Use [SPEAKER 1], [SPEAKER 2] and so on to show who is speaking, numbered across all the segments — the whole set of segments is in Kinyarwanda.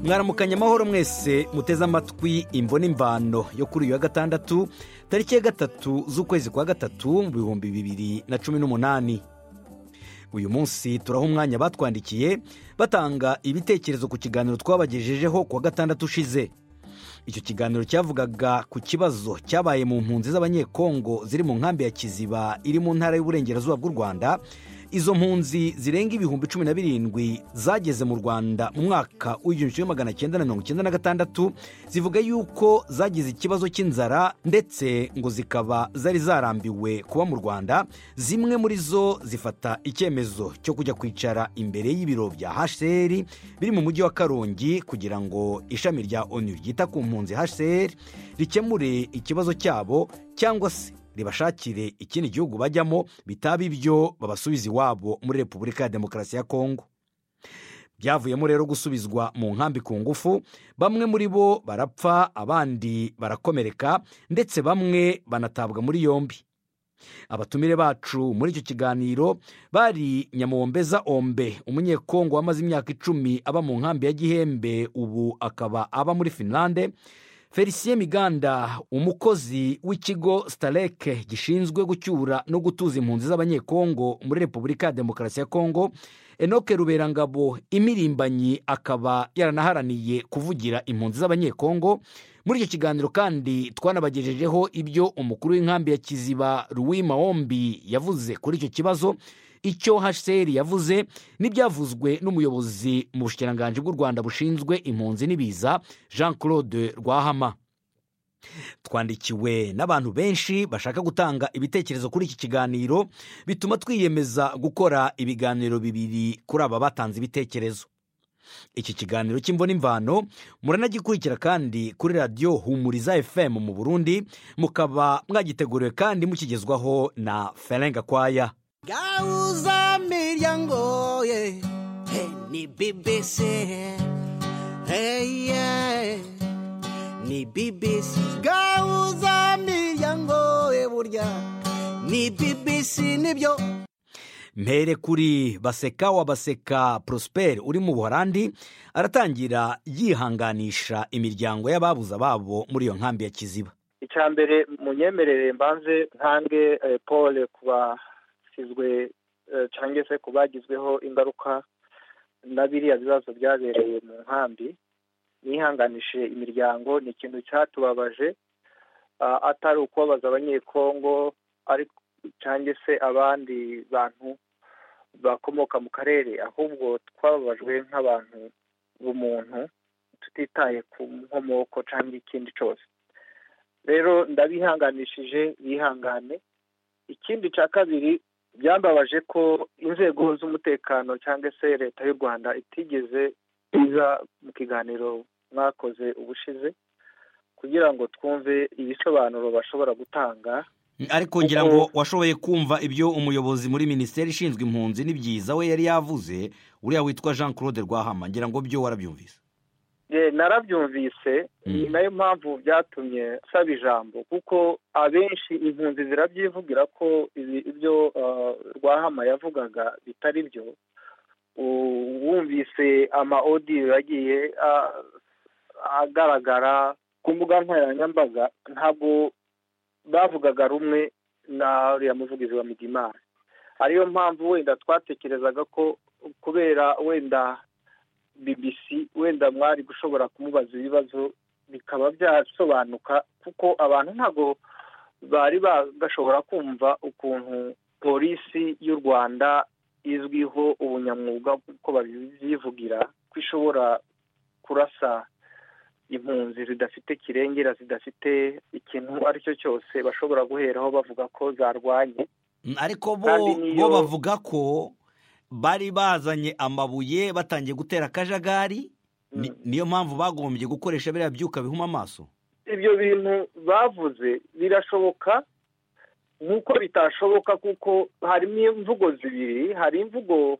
[SPEAKER 1] mwaramukanye amahoro mwese muteze amatwi imvune imvano yo kuri uyu wa gatandatu tariki ya gatatu z'ukwezi kwa gatatu mu bihumbi bibiri na cumi n'umunani uyu munsi turaha umwanya batwandikiye batanga ibitekerezo ku kiganiro twabagejejeho ku wa gatandatu ushize icyo kiganiro cyavugaga ku kibazo cyabaye mu mpunzi z'abanyekongo ziri mu nkambi ya kiziba iri mu ntara y'uburengerazuba bw'u rwanda izo mpunzi zirenga ibihumbi cumi na birindwi zageze mu rwanda mu mwaka w'igihumbi kimwe magana cyenda na mirongo icyenda na gatandatu zivuga yuko zagize ikibazo cy'inzara ndetse ngo zikaba zari zarambiwe kuba mu rwanda zimwe muri zo zifata icyemezo cyo kujya kwicara imbere y'ibiro bya hcr biri mu mujyi wa karongi kugira ngo ishami rya onu ryita ku mpunzi hcr rikemure ikibazo cyabo cyangwa se ribashakire ikindi gihugu bajyamo bitaba ibyo babasubiza iwabo muri repubulika ya demokarasi ya kongo byavuyemo rero gusubizwa mu nkambi ku ngufu bamwe muri bo barapfa abandi barakomereka ndetse bamwe banatabwa muri yombi abatumire bacu muri icyo kiganiro bari nyamuwombeza ombe umunyekongo wamaze imyaka icumi aba mu nkambi ya gihembe ubu akaba aba muri finlande felicien miganda umukozi w'ikigo sitareke gishinzwe gucyura no gutuza impunzi z'abanyekongo muri repubulika ya demokarasi ya kongo enoke ruberangabo imirimbanyi akaba yaranaharaniye kuvugira impunzi z'abanyekongo muri icyo kiganiro kandi twanabagejejeho ibyo umukuru w'inkambi ya kiziba ruwi mahombi yavuze kuri icyo kibazo icyo hcr yavuze n'ibyavuzwe n'umuyobozi mu bushikiranganji bw'u rwanda bushinzwe impunzi n'ibiza jean claude rwahama twandikiwe n'abantu benshi bashaka gutanga ibitekerezo kuri iki kiganiro bituma twiyemeza gukora ibiganiro bibiri kuri aba batanze ibitekerezo iki kiganiro cy'imvuna imvano muranagikurikira kandi kuri radiyo humuriza fm mu burundi mukaba mwagiteguriwe kandi mukigezwaho na ferenga kwaya
[SPEAKER 2] gauza miryango ye hey, ni bbc hey, yeah. ni bbc gauza miryango ye burya ni bbc nibyo
[SPEAKER 1] mpere kuri baseka wa baseka porosiperi uri mu buhorandi aratangira yihanganisha imiryango y'ababuza babo muri iyo nkambi ya kiziba
[SPEAKER 3] icya mbere munyemerere mbanze ntange paul kuba basizwe cyangwa se ku bagizweho ingaruka na biriya bibazo byabereye mu nkambi nihanganishije imiryango ni ikintu cyatubabaje atari ukubabaza abanyekongo cyangwa se abandi bantu bakomoka mu karere ahubwo twababajwe nk'abantu b'umuntu tutitaye ku nkomoko cyangwa ikindi cyose rero ndabihanganishije bihangane ikindi cya kabiri byambabaje ko inzego z'umutekano cyangwa se leta y'u rwanda itigeze iza mu kiganiro mwakoze ubushize kugira ngo twumve ibisobanuro bashobora gutanga
[SPEAKER 1] ariko ngira ngo washoboye kumva ibyo umuyobozi muri minisiteri ishinzwe impunzi n'ibyiza we yari yavuze uriya witwa jean claude rwahama ngira ngo byo warabyumvise
[SPEAKER 3] narabyumvise ni nayo mpamvu byatumye nsaba ijambo kuko abenshi impunzi zirabyivugira ko ibyo rwahama yavugaga bitari byo wumvise ama odiyo yagiye agaragara ku mbuga nkoranyambaga ntabwo bavugaga rumwe na uriya muvugizi wa midimari ariyo mpamvu wenda twatekerezaga ko kubera wenda bbc wenda mwari gushobora kumubaza ibibazo bikaba byasobanuka kuko abantu ntabwo bari bagashobora kumva ukuntu polisi y'u rwanda izwiho ubunyamwuga kuko babyivugira ko ishobora kurasa impunzi zidafite kirengera zidafite ikintu ari cyo cyose bashobora guheraho bavuga ko zarwanye
[SPEAKER 1] ariko bo bavuga ko bari bazanye amabuye batangiye gutera akajagari niyo mpamvu bagombye gukoresha biriya byuka bihuma amaso
[SPEAKER 3] ibyo bintu bavuze birashoboka nk'uko bitashoboka kuko harimo imvugo zibiri hari imvugo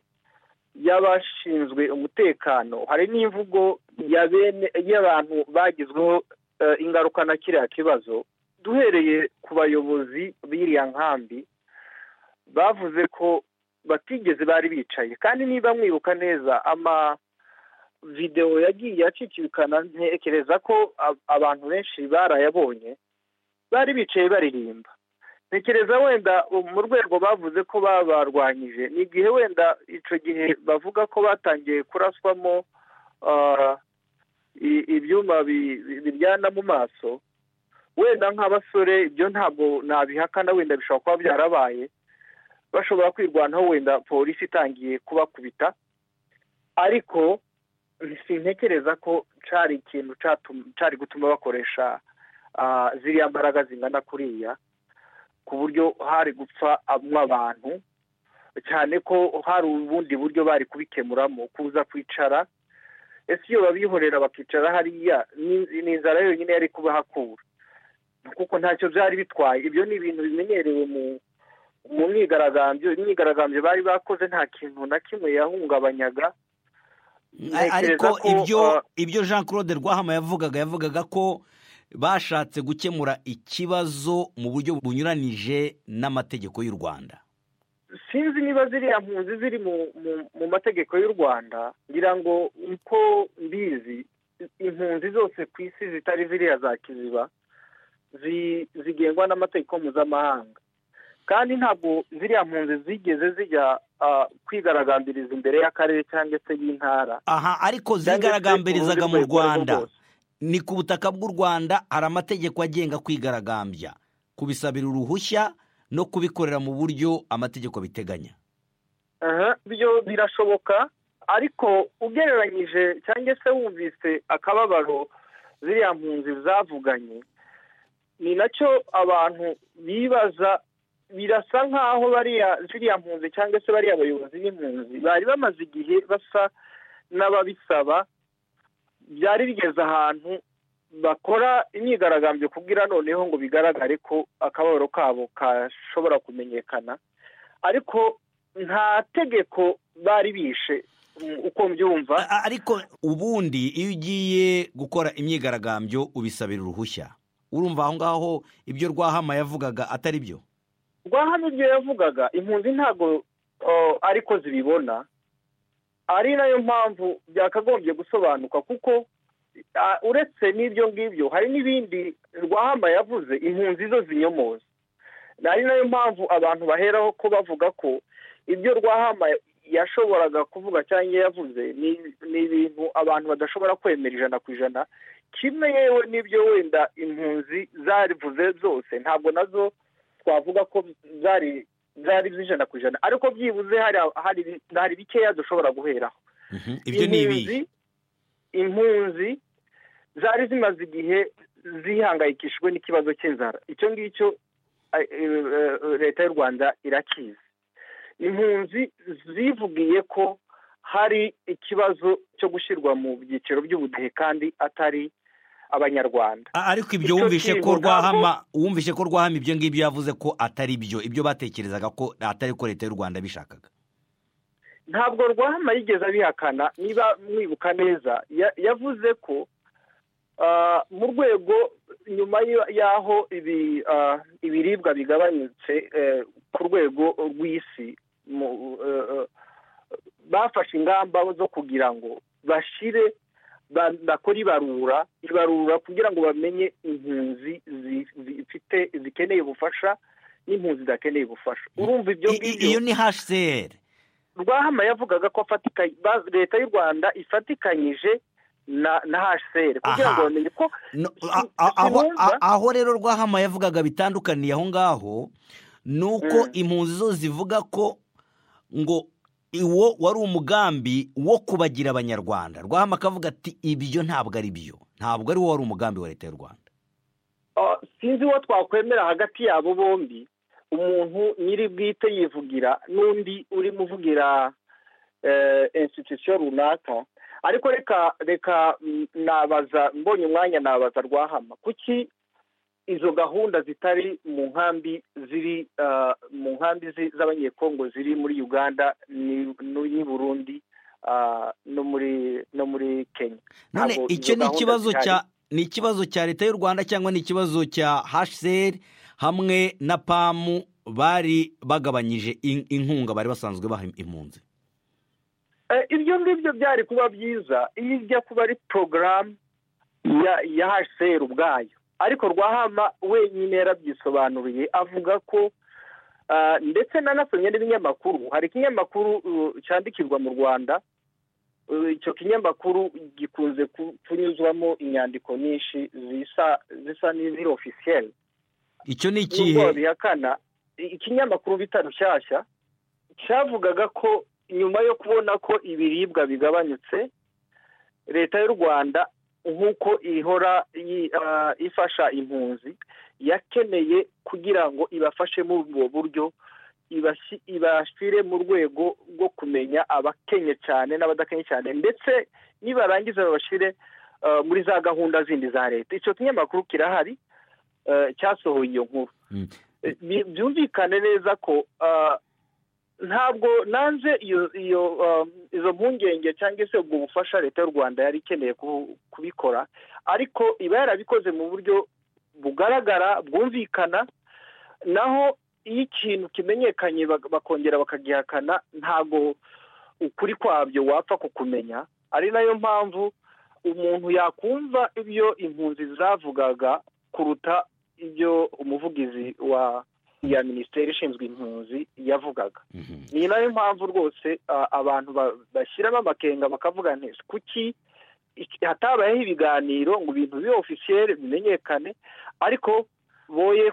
[SPEAKER 3] y'abashinzwe umutekano hari n'imvugo y'abantu bagizweho ingaruka na kiriya kibazo duhereye ku bayobozi b'iriya nkambi bavuze ko batigeze bari bicaye kandi niba mwibuka neza ama videwo yagiye acicikana ntekereza ko abantu benshi barayabonye bari bicaye baririmba ntekereza wenda mu rwego bavuze ko babarwanyije ni igihe wenda icyo gihe bavuga ko batangiye kuraswamo ibyuma biryana mu maso wenda nk'abasore ibyo ntabwo nabihakana wenda bishobora kuba byarabaye bashobora kwirwanaho wenda polisi itangiye kubakubita ariko sintekereza ko cyari ikintu cyari gutuma bakoresha ziriya mbaraga zingana kuriya ku buryo hari gupfa abantu cyane ko hari ubundi buryo bari kubikemuramo kuza kwicara ese iyo babihorera bakicara hariya ni inzara yonyine yari kubahakura kuko ntacyo byari bitwaye ibyo ni ibintu bimenyerewe mu mu myigaragambyo imyigaragambyo bari bakoze nta kintu na kimwe yahungabanyaga
[SPEAKER 1] ariko ibyo ibyo jean claude rwahama yavugaga yavugaga ko bashatse gukemura ikibazo mu buryo bunyuranije n'amategeko y'u rwanda
[SPEAKER 3] sinzi niba ziriya mpunzi ziri mu mategeko y'u rwanda ngira ngo uko mbizi impunzi zose ku isi zitari ziriya za kiziba zigengwa n'amategeko mpuzamahanga kandi ntabwo ziriya mpunzi zigeze zijya kwigaragambiriza imbere y'akarere cyangwa se y'intara
[SPEAKER 1] aha ariko zigaragambirizaga mu rwanda ni ku butaka bw'u rwanda hari amategeko agenga kwigaragambya kubisabira uruhushya no kubikorera mu buryo amategeko biteganya
[SPEAKER 3] byo birashoboka ariko ugereranyije cyangwa se wumvise akababaro ziriya mpunzi zavuganye ni nacyo abantu bibaza birasa nk'aho bariya ziriya mpunzi cyangwa se bariya abayobozi n'impunzi bari bamaze igihe basa n'ababisaba byari bigeze ahantu bakora imyigaragambyo kubwira noneho ngo bigaragare ko akababaro kabo kashobora kumenyekana ariko nta tegeko bari bishe uko mbyumva
[SPEAKER 1] ariko ubundi iyo ugiye gukora imyigaragambyo ubisabira uruhushya urumva aho ngaho ibyo rwahama yavugaga atari byo
[SPEAKER 3] rwahama ibyo yavugaga impunzi ntabwo ariko zibibona ari nayo mpamvu byakagombye gusobanuka kuko uretse n'ibyo ngibyo hari n'ibindi rwahama yavuze impunzi zo zinyomoza ari nayo mpamvu abantu baheraho ko bavuga ko ibyo rwahama yashoboraga kuvuga cyangwa yavuze ni ibintu abantu badashobora kwemera ijana ku ijana kimwe yewe n'ibyo wenda impunzi zarivuze zose ntabwo nazo twavuga ko zari zari z'ijana ku ijana ariko byibuze hari bikeya dushobora guheraho
[SPEAKER 1] ibyo ni ibihe
[SPEAKER 3] impunzi zari zimaze igihe zihangayikishijwe n'ikibazo cy'inzara icyo ngicyo leta y'u rwanda irakizi impunzi zivugiye ko hari ikibazo cyo gushyirwa mu byiciro by'ubudehe kandi atari abanyarwanda
[SPEAKER 1] ariko ibyo wumvishe ko rwahama wumvishe ko rwahama ibyo ngibyo yavuze ko atari byo ibyo batekerezaga ko atari ko leta y'u rwanda bishakaga
[SPEAKER 3] ntabwo rwahama yigeze abihakana niba mwibuka neza yavuze ko mu rwego nyuma y'aho ibiribwa bigabanyutse ku rwego rw'isi bafashe ingamba zo kugira ngo bashyire bakora ibarura ibarura kugira ngo bamenye impunzi zifite zikeneye ubufasha n'impunzi zidakeneye ubufasha urumva ibyo ngibyo
[SPEAKER 1] iyo ni hcr
[SPEAKER 3] rwahama yavugaga ko leta y'u rwanda ifatikanyije na hcr kugira ngo bamenye ko
[SPEAKER 1] aho rero rwahama yavugaga bitandukaniye aho ngaho ni uko impunzi zo zivuga ko ngo uwo wari umugambi wo kubagira abanyarwanda rwahama akavuga ati ibyo ntabwo ari byo ntabwo ari wo wari umugambi wa leta y'u rwanda
[SPEAKER 3] sinzi uwo twakwemera hagati yabo bombi umuntu nyiri bwite yivugira n'undi urimo uvugira insititusiyo runaka ariko reka reka nabaza mbonye umwanya nabaza rwahama kuki izo gahunda zitari mu nkambi ziri mu nkambi z'abanyekongo ziri muri uganda n'i burundi no muri kenya
[SPEAKER 1] none icyo ni ikibazo cya ni ikibazo cya leta y'u rwanda cyangwa ni ikibazo cya hcr hamwe na pamu bari bagabanyije inkunga bari basanzwe baha impunzi
[SPEAKER 4] ibyo ngibyo byari kuba byiza iyo ijya kuba ari porogaramu ya hsr ubwayo ariko rwahama wenyine yarabyisobanuriye avuga ko ndetse nanasomye n'ibinyamakuru hari ikinyamakuru cyandikirwa mu rwanda icyo kinyamakuru gikunze kunyuzwamo inyandiko nyinshi zisa n'iziri ofisiyeri
[SPEAKER 1] icyo ni ikihe
[SPEAKER 4] bihakana ikinyamakuru bita rushyashya cyavugaga ko nyuma yo kubona ko ibiribwa bigabanyutse leta y'u rwanda nk'uko ihora ifasha impunzi yakeneye kugira ngo ibafashe muri ubwo buryo ibashyire mu rwego rwo kumenya abakenye cyane n'abadakenye cyane ndetse nibarangiza babashyire muri za gahunda zindi za leta icyo kinyamakuru kirahari cyasohoye iyo nkuru byumvikane neza ko ntabwo nanze izo mpungenge cyangwa se ubwo bufasha leta y'u rwanda yari ikeneye kubikora ariko iba yarabikoze mu buryo bugaragara bwumvikana naho iyo ikintu kimenyekanye bakongera bakagihakana ntabwo ukuri kwabyo wapfa kukumenya ari nayo mpamvu umuntu yakumva ibyo impunzi zavugaga kuruta ibyo umuvugizi wa ya minisiteri ishinzwe impunzi yavugaga ni nayo mpamvu rwose abantu bashyiramo amakenga bakavuga neza kuki hatabayeho ibiganiro ngo ibintu bibe ofisiyeri bimenyekane ariko boye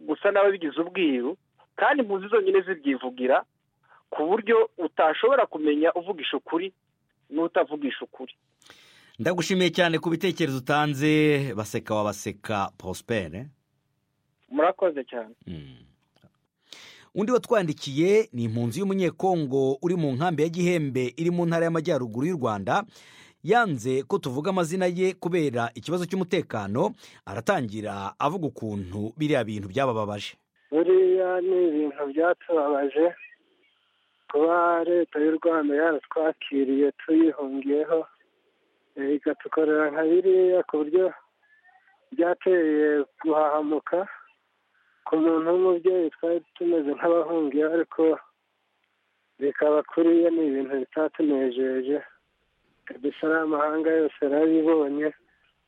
[SPEAKER 4] gusa n'ababigize ubwiru kandi impunzi zonyine zibyivugira ku buryo utashobora kumenya uvugisha ukuri n'utavugisha ukuri
[SPEAKER 1] ndagushimiye cyane ku bitekerezo utanze baseka wabaseka posipere
[SPEAKER 4] murakoze cyane
[SPEAKER 1] undi watwandikiye ni impunzi y'umunyekongo uri mu nkambi ya gihembe iri mu ntara y'amajyaruguru y'u rwanda yanze ko tuvuga amazina ye kubera ikibazo cy'umutekano aratangira avuga ukuntu biriya bintu byabababaje
[SPEAKER 3] buriya ni ibintu byatubabaje kuba leta y'u rwanda yaratwakiriye tuyihungiyeho ikatukorera nka biriya ku buryo byateye guhahamuka ku muntu w'umubyeyi twari tumeze nk'abahungiyeho ariko bikaba kuriya ni ibintu bitatunejeje kabisa n'amahanga yose narabibonye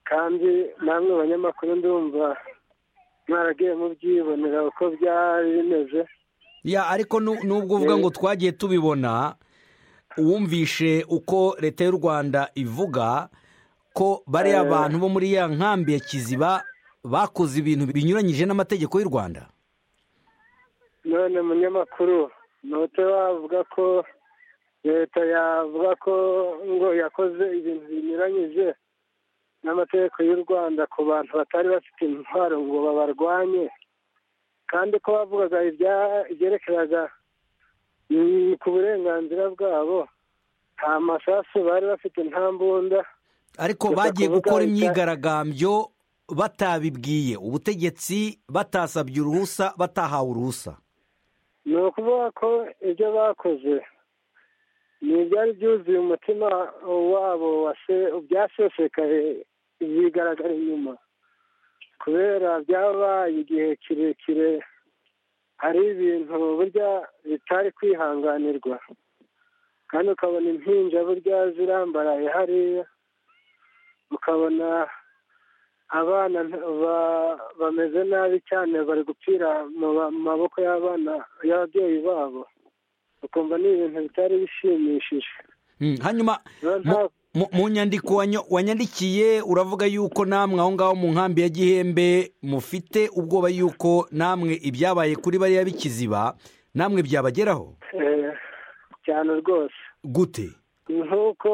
[SPEAKER 3] kandi namwe banyamakuru ndumva mwaragiye mubyibonera uko byari bimeze
[SPEAKER 1] ya ariko nubwo uvuga ngo twagiye tubibona wumvishe uko leta y'u rwanda ivuga ko bariya abantu bo muri ya nkambi ya kiziba bakoze ibintu binyuranyije n'amategeko y'u rwanda
[SPEAKER 3] none munyamakuru ntute wavuga ko leta yavuga ko ngo yakoze ibintu binyuranyije n'amategeko y'u rwanda ku bantu batari bafite intwaro ngo babarwanye kandi ko bavugaga ibyerekeraga ku burenganzira bwabo nta masasu bari bafite nta mbunda
[SPEAKER 1] ariko bagiye gukora imyigaragambyo batabibwiye ubutegetsi batasabye uruhusa batahawe uruhusa
[SPEAKER 3] ni ukuvuga ko ibyo bakoze ni ibyari byuzuye umutima wabo byasesekaye bigaragara inyuma kubera byabaye igihe kirekire hari ibintu burya bitari kwihanganirwa kandi ukabona impinja burya zirambaraye hariya ukabona abana bameze nabi cyane bari gupfira mu maboko y'abana y'ababyeyi babo ukumva ni ibintu bitari bishimishije
[SPEAKER 1] hanyuma mu nyandiko wanyandikiye uravuga yuko namwe aho ngaho mu nkambi ya gihembe mufite ubwoba yuko namwe ibyabaye kuri bariya bikiziba namwe byabageraho
[SPEAKER 3] cyane rwose
[SPEAKER 1] gute
[SPEAKER 3] nk'uko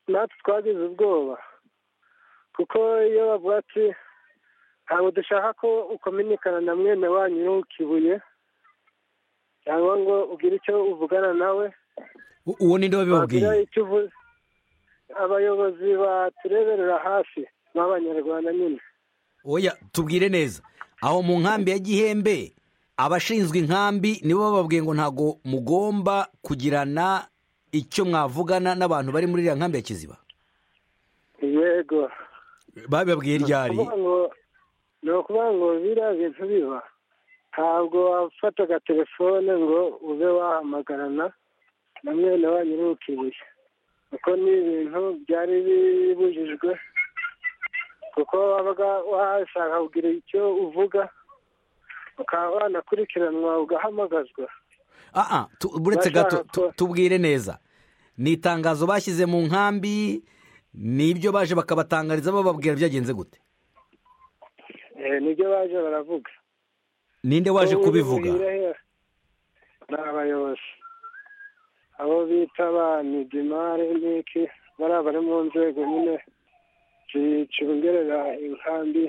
[SPEAKER 3] natwe twagize ubwoba kuko iyo bavuga ati ntabwo dushaka ko ukominikana na mwene wanyu ntukibuye cyangwa ngo ugire icyo uvugana nawe
[SPEAKER 1] uwo ninde wabibabwiye
[SPEAKER 3] abayobozi batureberera hafi b'abanyarwanda nyine
[SPEAKER 1] oya tubwire neza aho mu nkambi ya gihembe abashinzwe inkambi nibo bababwiye ngo ntabwo mugomba kugirana icyo mwavugana n'abantu bari muri iriya nkambi ya kiziba
[SPEAKER 3] yego
[SPEAKER 1] babibabwiye ryari
[SPEAKER 3] ni ukuvuga ngo biriya bintu biba ntabwo wafataga telefone ngo ube wahamagarana na mwene wanyu ni ukibuye kuko ni ibintu byari bibujijwe kuko wabaga washaka kugira icyo uvuga ukaba wanakurikiranwa ugahamagazwa
[SPEAKER 1] aha buretse gato tu- tubwire neza ni itangazo bashyize mu nkambi ni ibyo baje bakabatangariza bababwira byagenze gute
[SPEAKER 3] Eh, nibyo baje baravuga
[SPEAKER 1] ninde waje
[SPEAKER 3] Ubu
[SPEAKER 1] kubivuga
[SPEAKER 3] buhira hera. ni abayobozi abo bita ba midimari n'iki bariya bari mu nzego nyine zicungerera inkambi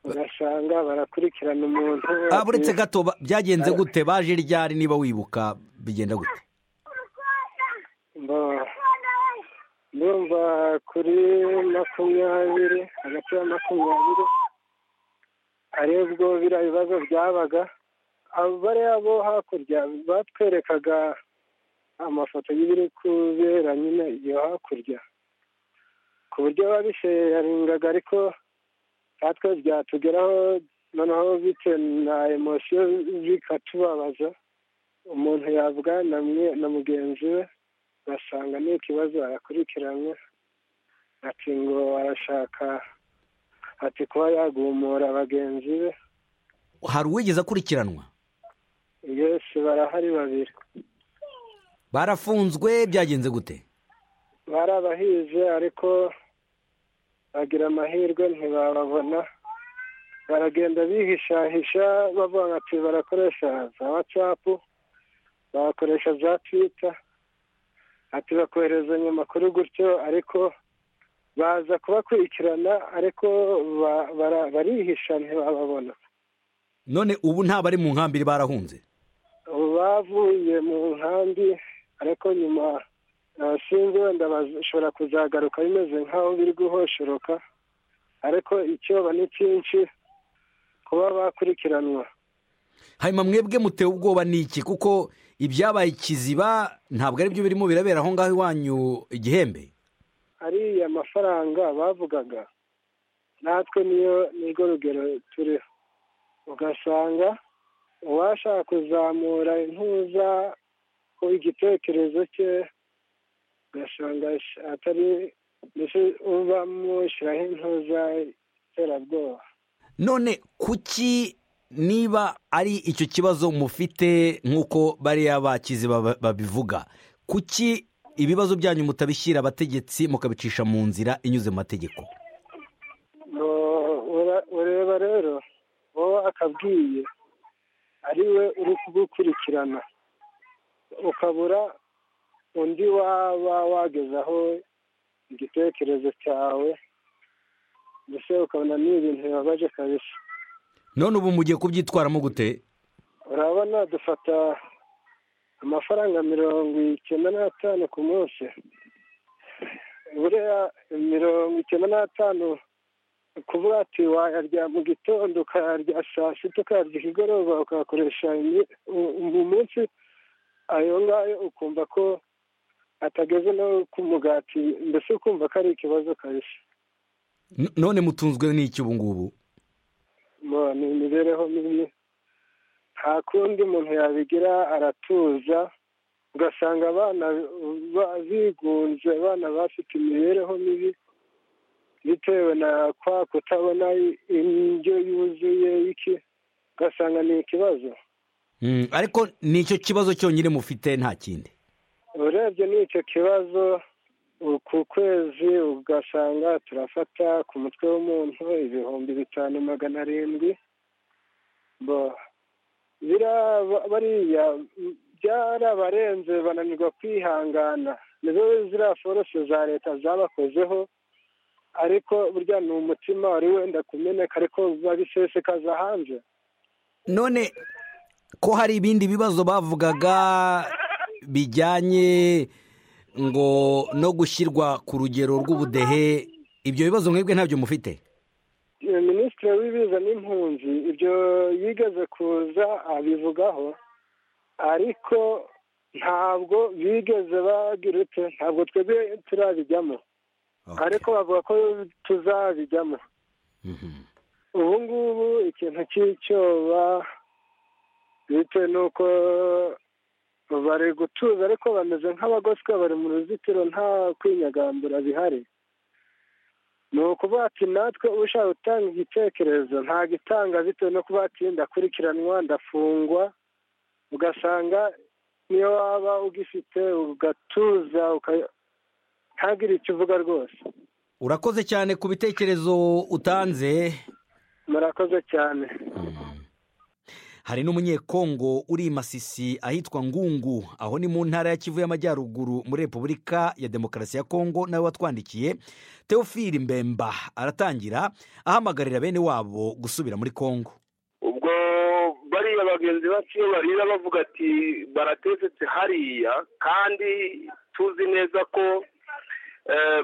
[SPEAKER 3] ugasanga barakurikirana umuntu
[SPEAKER 1] Ah, buretse gato ba- byagenze gute baje ryari niba wibuka bigenda gute
[SPEAKER 3] Mbo- ndumva kuri makumyabiri hagati ya makumyabiri aribwo biriya bibazo byabaga abo bariya bo hakurya batwerekaga amafoto y'ibiri kubera nyine iyo hakurya ku buryo babisheyaringaga ariko natwe byatugeraho noneho bitewe na emosiyo bikatubabaza umuntu yavugana na mwe- na mugenzi we ugasanga ni ikibazo arakurikiranywe ati ngo arashaka ati kuba yagumura bagenzi be
[SPEAKER 1] hari uwigeze akurikiranwa
[SPEAKER 3] yesu barahari babiri
[SPEAKER 1] barafunzwe byagenze gute
[SPEAKER 3] bari abahize ariko bagira amahirwe ntibababona baragenda bihishahisha bavuga ati barakoresha za watsapu bagakoresha za twita ati bakoherezanya amakuru gutyo ariko baza kubakurikirana ariko ba- bara- barihisha ntibababona
[SPEAKER 1] none ubu nta bari mu nkambi barahunze
[SPEAKER 3] ubu bavuye mu nkambi ariko nyuma abashinzwe wenda bashobora kuzagaruka bimeze nk'aho biri guhoshoroka ariko icyoba ni cyinshi kuba bakurikiranwa
[SPEAKER 1] hanyuma mwebwe mutewe ubwoba ni iki kuko ibyabaye ikiziba ntabwo ari byo birimo birabera aho ngaho iwanyu igihembe
[SPEAKER 3] ariya mafaranga bavugaga natwe niyo nirwo rugero turiho ugasanga uwashaka kuzamura intuza ku igitekerezo cye ugasanga sh- atari mbese uba mushyiraho intuza iterabwoba
[SPEAKER 1] none kuki niba ari icyo kibazo mufite nk'uko bariya bakiziba ba- babivuga kuki ibibazo byanyu mutabishyira abategetsi mukabicisha mu nzira inyuze mu mategeko
[SPEAKER 3] ngo ura- ureba rero wowe akabwiye ari we uri kugukurikirana ukabura undi waba wagezaho igitekerezo cyawe mbese ukabona ni ibintu bibabaje kabisa
[SPEAKER 1] none ubu mugiye kubyitwaramo gute
[SPEAKER 3] urabona dufata amafaranga mirongo icyenda n'atanu ku munsi buriya mirongo icyenda n'atanu kuvuga ati wayarya mu gitondo ukayarya saa sita ukayarya ikigoroba ukayakoresha imi- u- mu munsi ayo ngayo ukumva ko atageze no ku mugati mbese ukumva ko ari ikibazo kabisa
[SPEAKER 1] N- none mutunzwe n'iki ubu ngubu
[SPEAKER 3] Mo, ni imibereho mibi nta kundi umuntu yabigira aratuza ugasanga abana ba- bigunze abana bafite imibereho mibi bitewe na kwa kutabona indyo yuzuye iki ugasanga ni ikibazo
[SPEAKER 1] Mm, ariko ni icyo kibazo cyonyine mufite nta kindi
[SPEAKER 3] urebye n'icyo kibazo u- ku kwezi ugasanga turafata ku mutwe w'umuntu ibihumbi bitanu magana arindwi bo biriya ba- bariya m- byarabarenze bananirwa kwihangana nizo ziriya forose za leta zabakozeho ariko burya ni umutima wari wenda kumeneka ariko babisesekaza hanze
[SPEAKER 1] none ko hari ibindi bibazo bavugaga bijyanye ngo no gushyirwa ku rugero rw'ubudehe ibyo bibazo mwebwe ntabyo mufite
[SPEAKER 3] minisitiri w'ibiza n'impunzi ibyo yigeze kuza abivugaho ariko ntabwo bigeze bagira ute ntabwo twebwe turabijyamo ariko bavuga ko tuzabijyamo
[SPEAKER 1] Mhm.
[SPEAKER 3] ubu ngubu ikintu cy'icyoba bitewe n'uko
[SPEAKER 5] bari gutuza ariko bameze nk'abagoswe bari mu ruzitiro nta kwinyagambura bihari ni ukuvuga ati natwe ushaka gutanga igitekerezo nta gitanga bitewe no kuba ati ndakurikiranwa ndafungwa ugasanga niyo waba ugifite ugatuza ntagire icyo uvuga rwose
[SPEAKER 1] urakoze cyane ku bitekerezo utanze
[SPEAKER 5] murakoze cyane
[SPEAKER 1] hari n'umunyekongo uri i masisi ahitwa ngungu aho ni mu ntara ya kivu y'amajyaruguru muri repubulika ya demokarasi ya kongo nawe watwandikiye teofili mbemba aratangira ahamagarira bene wabo gusubira muri kongo
[SPEAKER 3] ubwo bariya bagenzi bacu iyo barira bavuga ati baratesetse hariya kandi tuzi neza ko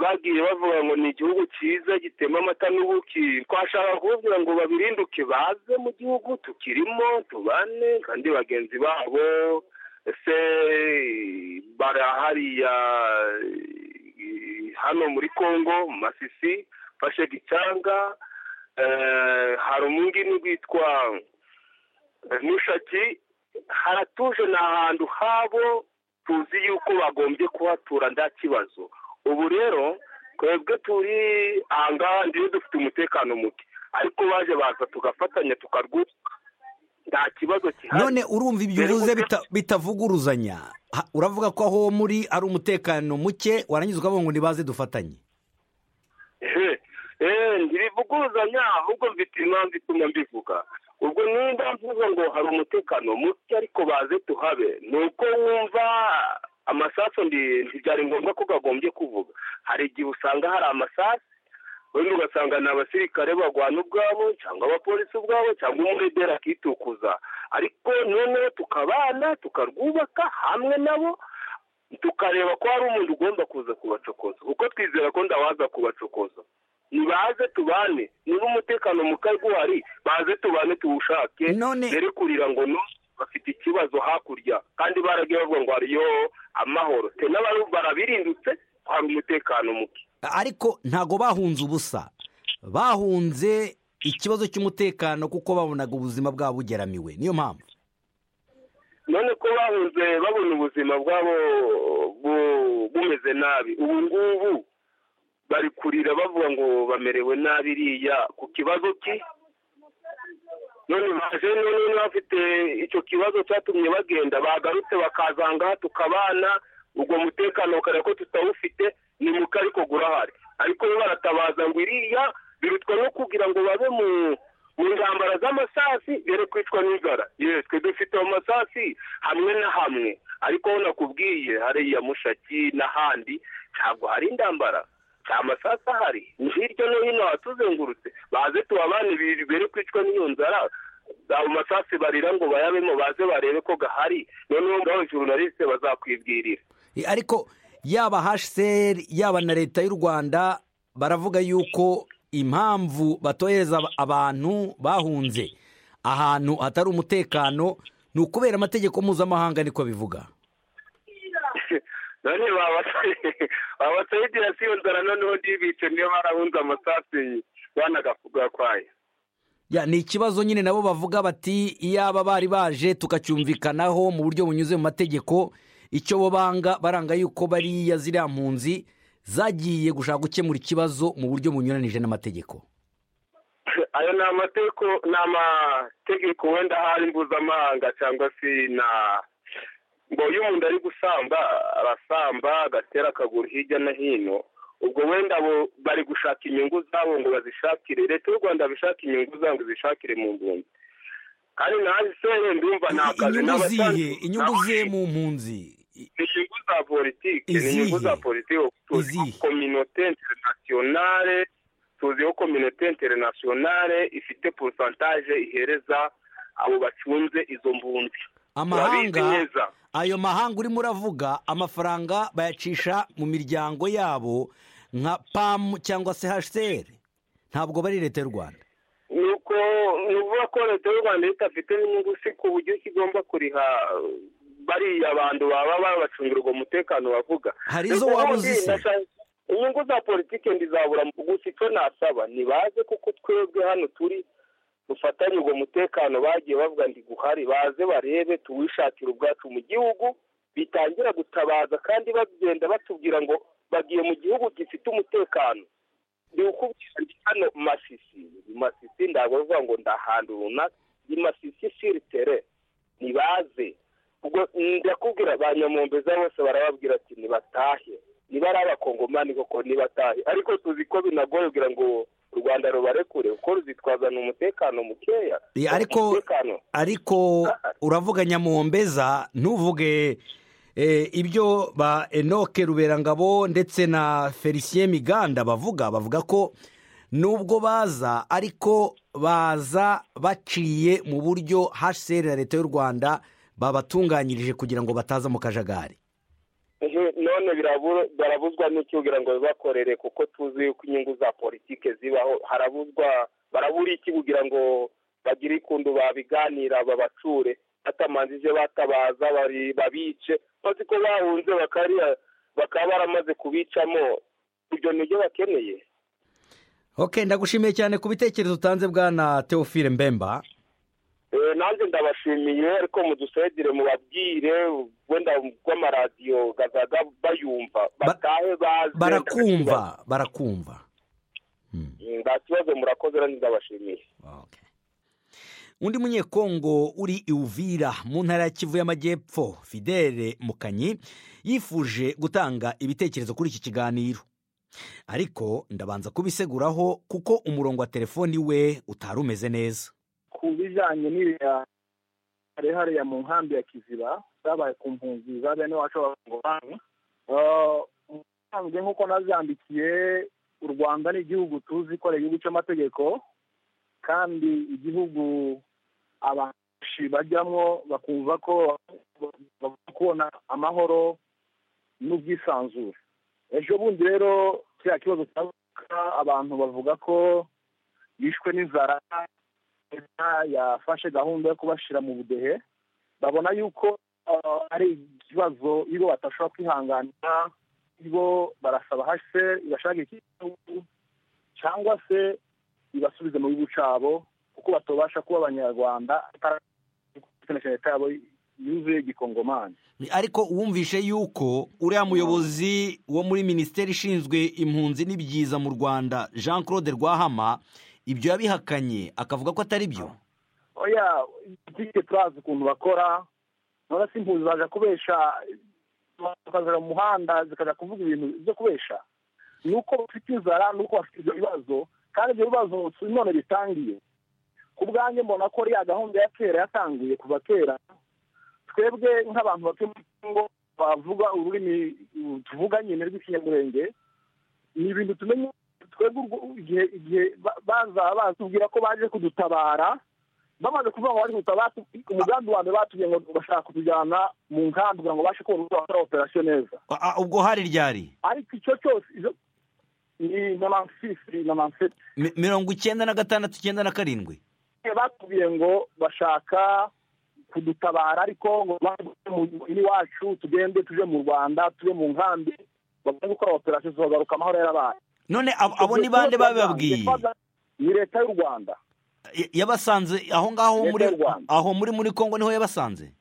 [SPEAKER 3] bagiye bavuga ngo ni igihugu cyiza gitema amata n'ubuki twashaka kubabwira ngo babirinduke baze mu gihugu tukirimo tubane kandi bagenzi babo ese barahariya hano muri congo masisi fashe gicanga hari umungini witwa nushaki haratuje ni ahantu habo tuzi yuko bagombye kuhatura nta kibazo ubu rero twebwe turi aha ngaha ndiyo dufite umutekano muke ariko baje baza tugafatanya tukarwuka nta kibazo gihari
[SPEAKER 1] none urumva ibyo uvuze bitavuguruzanya uravuga ko aho muri ari umutekano muke warangiza ukavuga ngo ntibaze dufatanye
[SPEAKER 3] ntibivuguruzanya ahubwo mfite impamvu ituma mbivuga ubwo nimba mvuga ngo hari umutekano muke ariko baze tuhabe ni uko wumva amasasu ntibyari ngombwa ko gagombye kuvuga hari igihe usanga hari amasasu wenda ugasanga ni abasirikare barwana ubwabo cyangwa abapolisi ubwabo cyangwa umuredera akitukuza ariko noneho tukabana tukarwubaka hamwe nabo tukareba ko hari umuntu ugomba kuza kubacokoza kuko twizera ko ndawaza kubacokoza nibaze tubane niba umutekano mukari uhari baze tubane tuwushake mbere kurira ngo no bafite ikibazo hakurya kandi baragiye bavuga ngo hariyo amahoro te barabirindutse hari umutekano muke
[SPEAKER 1] ariko ntabwo bahunze ubusa bahunze ikibazo cy'umutekano kuko babonaga ubuzima bwabo bugeramiwe niyo mpamvu
[SPEAKER 3] none ko bahunze babona ubuzima bwabo bumeze nabi ubu ngubu bari kurira bavuga ngo bamerewe nabi iriya ku kibazo cye none baje none bafite icyo kibazo cyatumye bagenda bagarutse bakazanga tukabana ubwo mutekano ukareba ko tutawufite ni muke ariko gurahari ariko bo baratabaza ngo iriya birutwa no kugira ngo babe mu ntambara z'amasasi dore kwicwa n'inzara twe dufite amasasi hamwe na hamwe ariko aho nakubwiye hariya mushaki n'ahandi ntabwo hari intambara nta masasu ahari ni hirya no hino hatuzengurutse baze tubabane bere kwicwa n'iyo nzara ayo masasu barira ngo bayabemo baze barebe ko gahari noneho ngaho journaliste bazakwibwirira
[SPEAKER 1] ariko yaba hsr yaba na leta y'u rwanda baravuga yuko impamvu batohereza abantu bahunze ahantu hatari umutekano ni ukubera amategeko mpuzamahanga niko bivuga
[SPEAKER 3] none babatayidira si iyo nzara noneho ntibice niyo barahunze amasasu banagakwaye
[SPEAKER 1] ni ikibazo nyine nabo bavuga bati iyaba bari baje tukacyumvikanaho mu buryo bunyuze mu mategeko icyo bo banga baranga yuko bariya ziriya mpunzi zagiye gushaka gukemura ikibazo mu buryo bunyuranije n'amategeko
[SPEAKER 3] ayo ni amategeko ni amategeko wenda hari mpuzamahanga cyangwa se na ngo iyo umuntu ari gusamba arasamba agatera akaguru hirya no hino ubwo wenda bari gushaka inyungu zabo ngo bazishakire leta y'u rwanda bishaka inyungu zabo zishakire mu mpunzi kandi nawe isere ndumva nta kazi
[SPEAKER 1] n'abasanzwe inyungu zihe mu mpunzi
[SPEAKER 3] ni inyungu za politiki ni inyungu za politiki tuzi kominote interinasiyonale tuziho kominote interinasiyonale ifite porosantaje ihereza abo bacunze izo mpunzi
[SPEAKER 1] amahanga ayo mahanga urimo uravuga amafaranga bayacisha mu miryango yabo nka pamu cyangwa se hsr ntabwo bari leta y'u rwanda
[SPEAKER 3] ni uko ni ukuvuga ko leta y'u rwanda idafite n'inyungu si ku buryo igomba kuriha bariya abantu baba babacungira uwo mutekano bavuga
[SPEAKER 1] hari izo waba uzise
[SPEAKER 3] inyungu za politiki ndizabura gusa icyo nasaba ntibaze kuko twebwe hano turi dufatanye uwo mutekano bagiye bavuga ngo guhari baze barebe tuwishakire ubwacu mu gihugu
[SPEAKER 6] bitangira gutabaza kandi bagenda batubwira ngo bagiye mu gihugu gifite umutekano ndi ukubwira ndi hano masisi masisi ntabwo bivuga ngo ndahantu runaka ni masisi siritere ntibaze ubwo ndakubwira ba nyamumbeza bose barababwira ati nibatahe niba ari abakongomani koko nibatahe ariko tuzi ko binagoye kugira ngo u rwanda rubarekure kuko ruzitwazana umutekano mukeya
[SPEAKER 1] Eh, ariko
[SPEAKER 6] umutekano
[SPEAKER 1] ariko uravuga nyamuhombeza ntuvuge eh, ibyo ba enoke ruberangabo ndetse na felicien miganda bavuga bavuga ko nubwo baza ariko baza baciye mu buryo hcr na leta y'u rwanda babatunganyirije kugira ngo bataza mu kajagari
[SPEAKER 6] Ehe, none birabu- barabuzwa n'icyo kugira ngo bakorere kuko tuzi yuko inyungu za politiki zibaho harabuzwa barabura iki kugira ngo bagire ikundu babiganira babacure batamanjije batabaza bari- babice bazi ko bahunze bakariya bakaba baramaze kubicamo ibyo nibyo bakeneye
[SPEAKER 1] ok ndagushimiye cyane ku bitekerezo utanze bwana teofile mbemba
[SPEAKER 6] Eh, nanjye ndabashimiye ariko mudusedire mubabwire wenda bw'amaradiyo gazaga bayumva batahe baze
[SPEAKER 1] barakumva barakumva
[SPEAKER 6] nta kibazo murakoze rero ndabashimiye
[SPEAKER 1] Okay. undi munyekongo uri iwuvira mu ntara ya kivu y'amajyepfo fidele mukanyi yifuje gutanga ibitekerezo kuri iki kiganiro ariko ndabanza kubiseguraho kuko umurongo wa telefoni we utari umeze neza
[SPEAKER 3] ku bijyanye n'iriya hari hariya mu nkambi ya kiziba zabaye ku mpunzi za bene wacu b'abakongomani usanzwe nk'uko nazambikiye u rwanda ni igihugu tuzi ko ari igihugu cy'amategeko kandi igihugu abashi bajyamo bakumva ko bagomba kubona amahoro n'ubwisanzure ejo bundi rero kiriya kibazo cyavuka abantu bavuga ko bishwe n'inzara leta yafashe gahunda yo kubashyira mu budehe babona yuko ah, ari ikibazo iyo batashobora kwihanganira bo barasaba hase ibashaka ikibazo cyangwa se ibasubize mu gihugu cyabo kuko batobasha kuba abanyarwanda atarakoresha leta yabo yuzuye igikongomani
[SPEAKER 1] ariko wumvishe yuko uriya muyobozi wo muri minisiteri ishinzwe impunzi n'ibyiza mu rwanda jean claude rwahama ibyo yabihakanye akavuga ko atari byo
[SPEAKER 3] oya butike turazi ukuntu bakora none se impunzi zaje kubesha bakazaja mu muhanda zikajya kuvuga ibintu byo kubesha ni uko bafite inzara ni uko bafite ibyo bibazo kandi ibyo bibazo si none bitangiye ku bwanjye mbona ko riya gahunda ya kera yatangiye kuva kera twebwe nk'abantu batuye muri congo bavuga ururimi tuvuga nyine rw'ikinyamurenge ni ibintu tumenya twebwe urwo- igihe igihe ba- baza batubwira ko baje kudutabara bamaze kuvuga ngo bari gutabara umugambi wa mbere batubwiye ngo bashaka kutujyana mu nkambi kugira ngo bashe kubona uburyo bakora operasiyo neza
[SPEAKER 1] Ah, ah, ubwo hari ryari
[SPEAKER 3] ariko icyo cyose izo ni nonansisi nonansiti
[SPEAKER 1] Mi- mirongo icyenda na gatandatu icyenda na karindwi
[SPEAKER 3] batubwiye ngo bashaka kudutabara ariko ngo baze mu- iwacu tugende tuje mu rwanda tuje mu nkambi bagomba gukora operasiyo zagaruka amahoro yarabaye
[SPEAKER 1] none ab- abo ni bande babibabwiye
[SPEAKER 3] ni leta y'u rwanda
[SPEAKER 1] Ya- yabasanze aho ngaho
[SPEAKER 3] Leta
[SPEAKER 1] muri
[SPEAKER 3] y'u Rwanda.
[SPEAKER 1] aho muri muri kongo niho yabasanze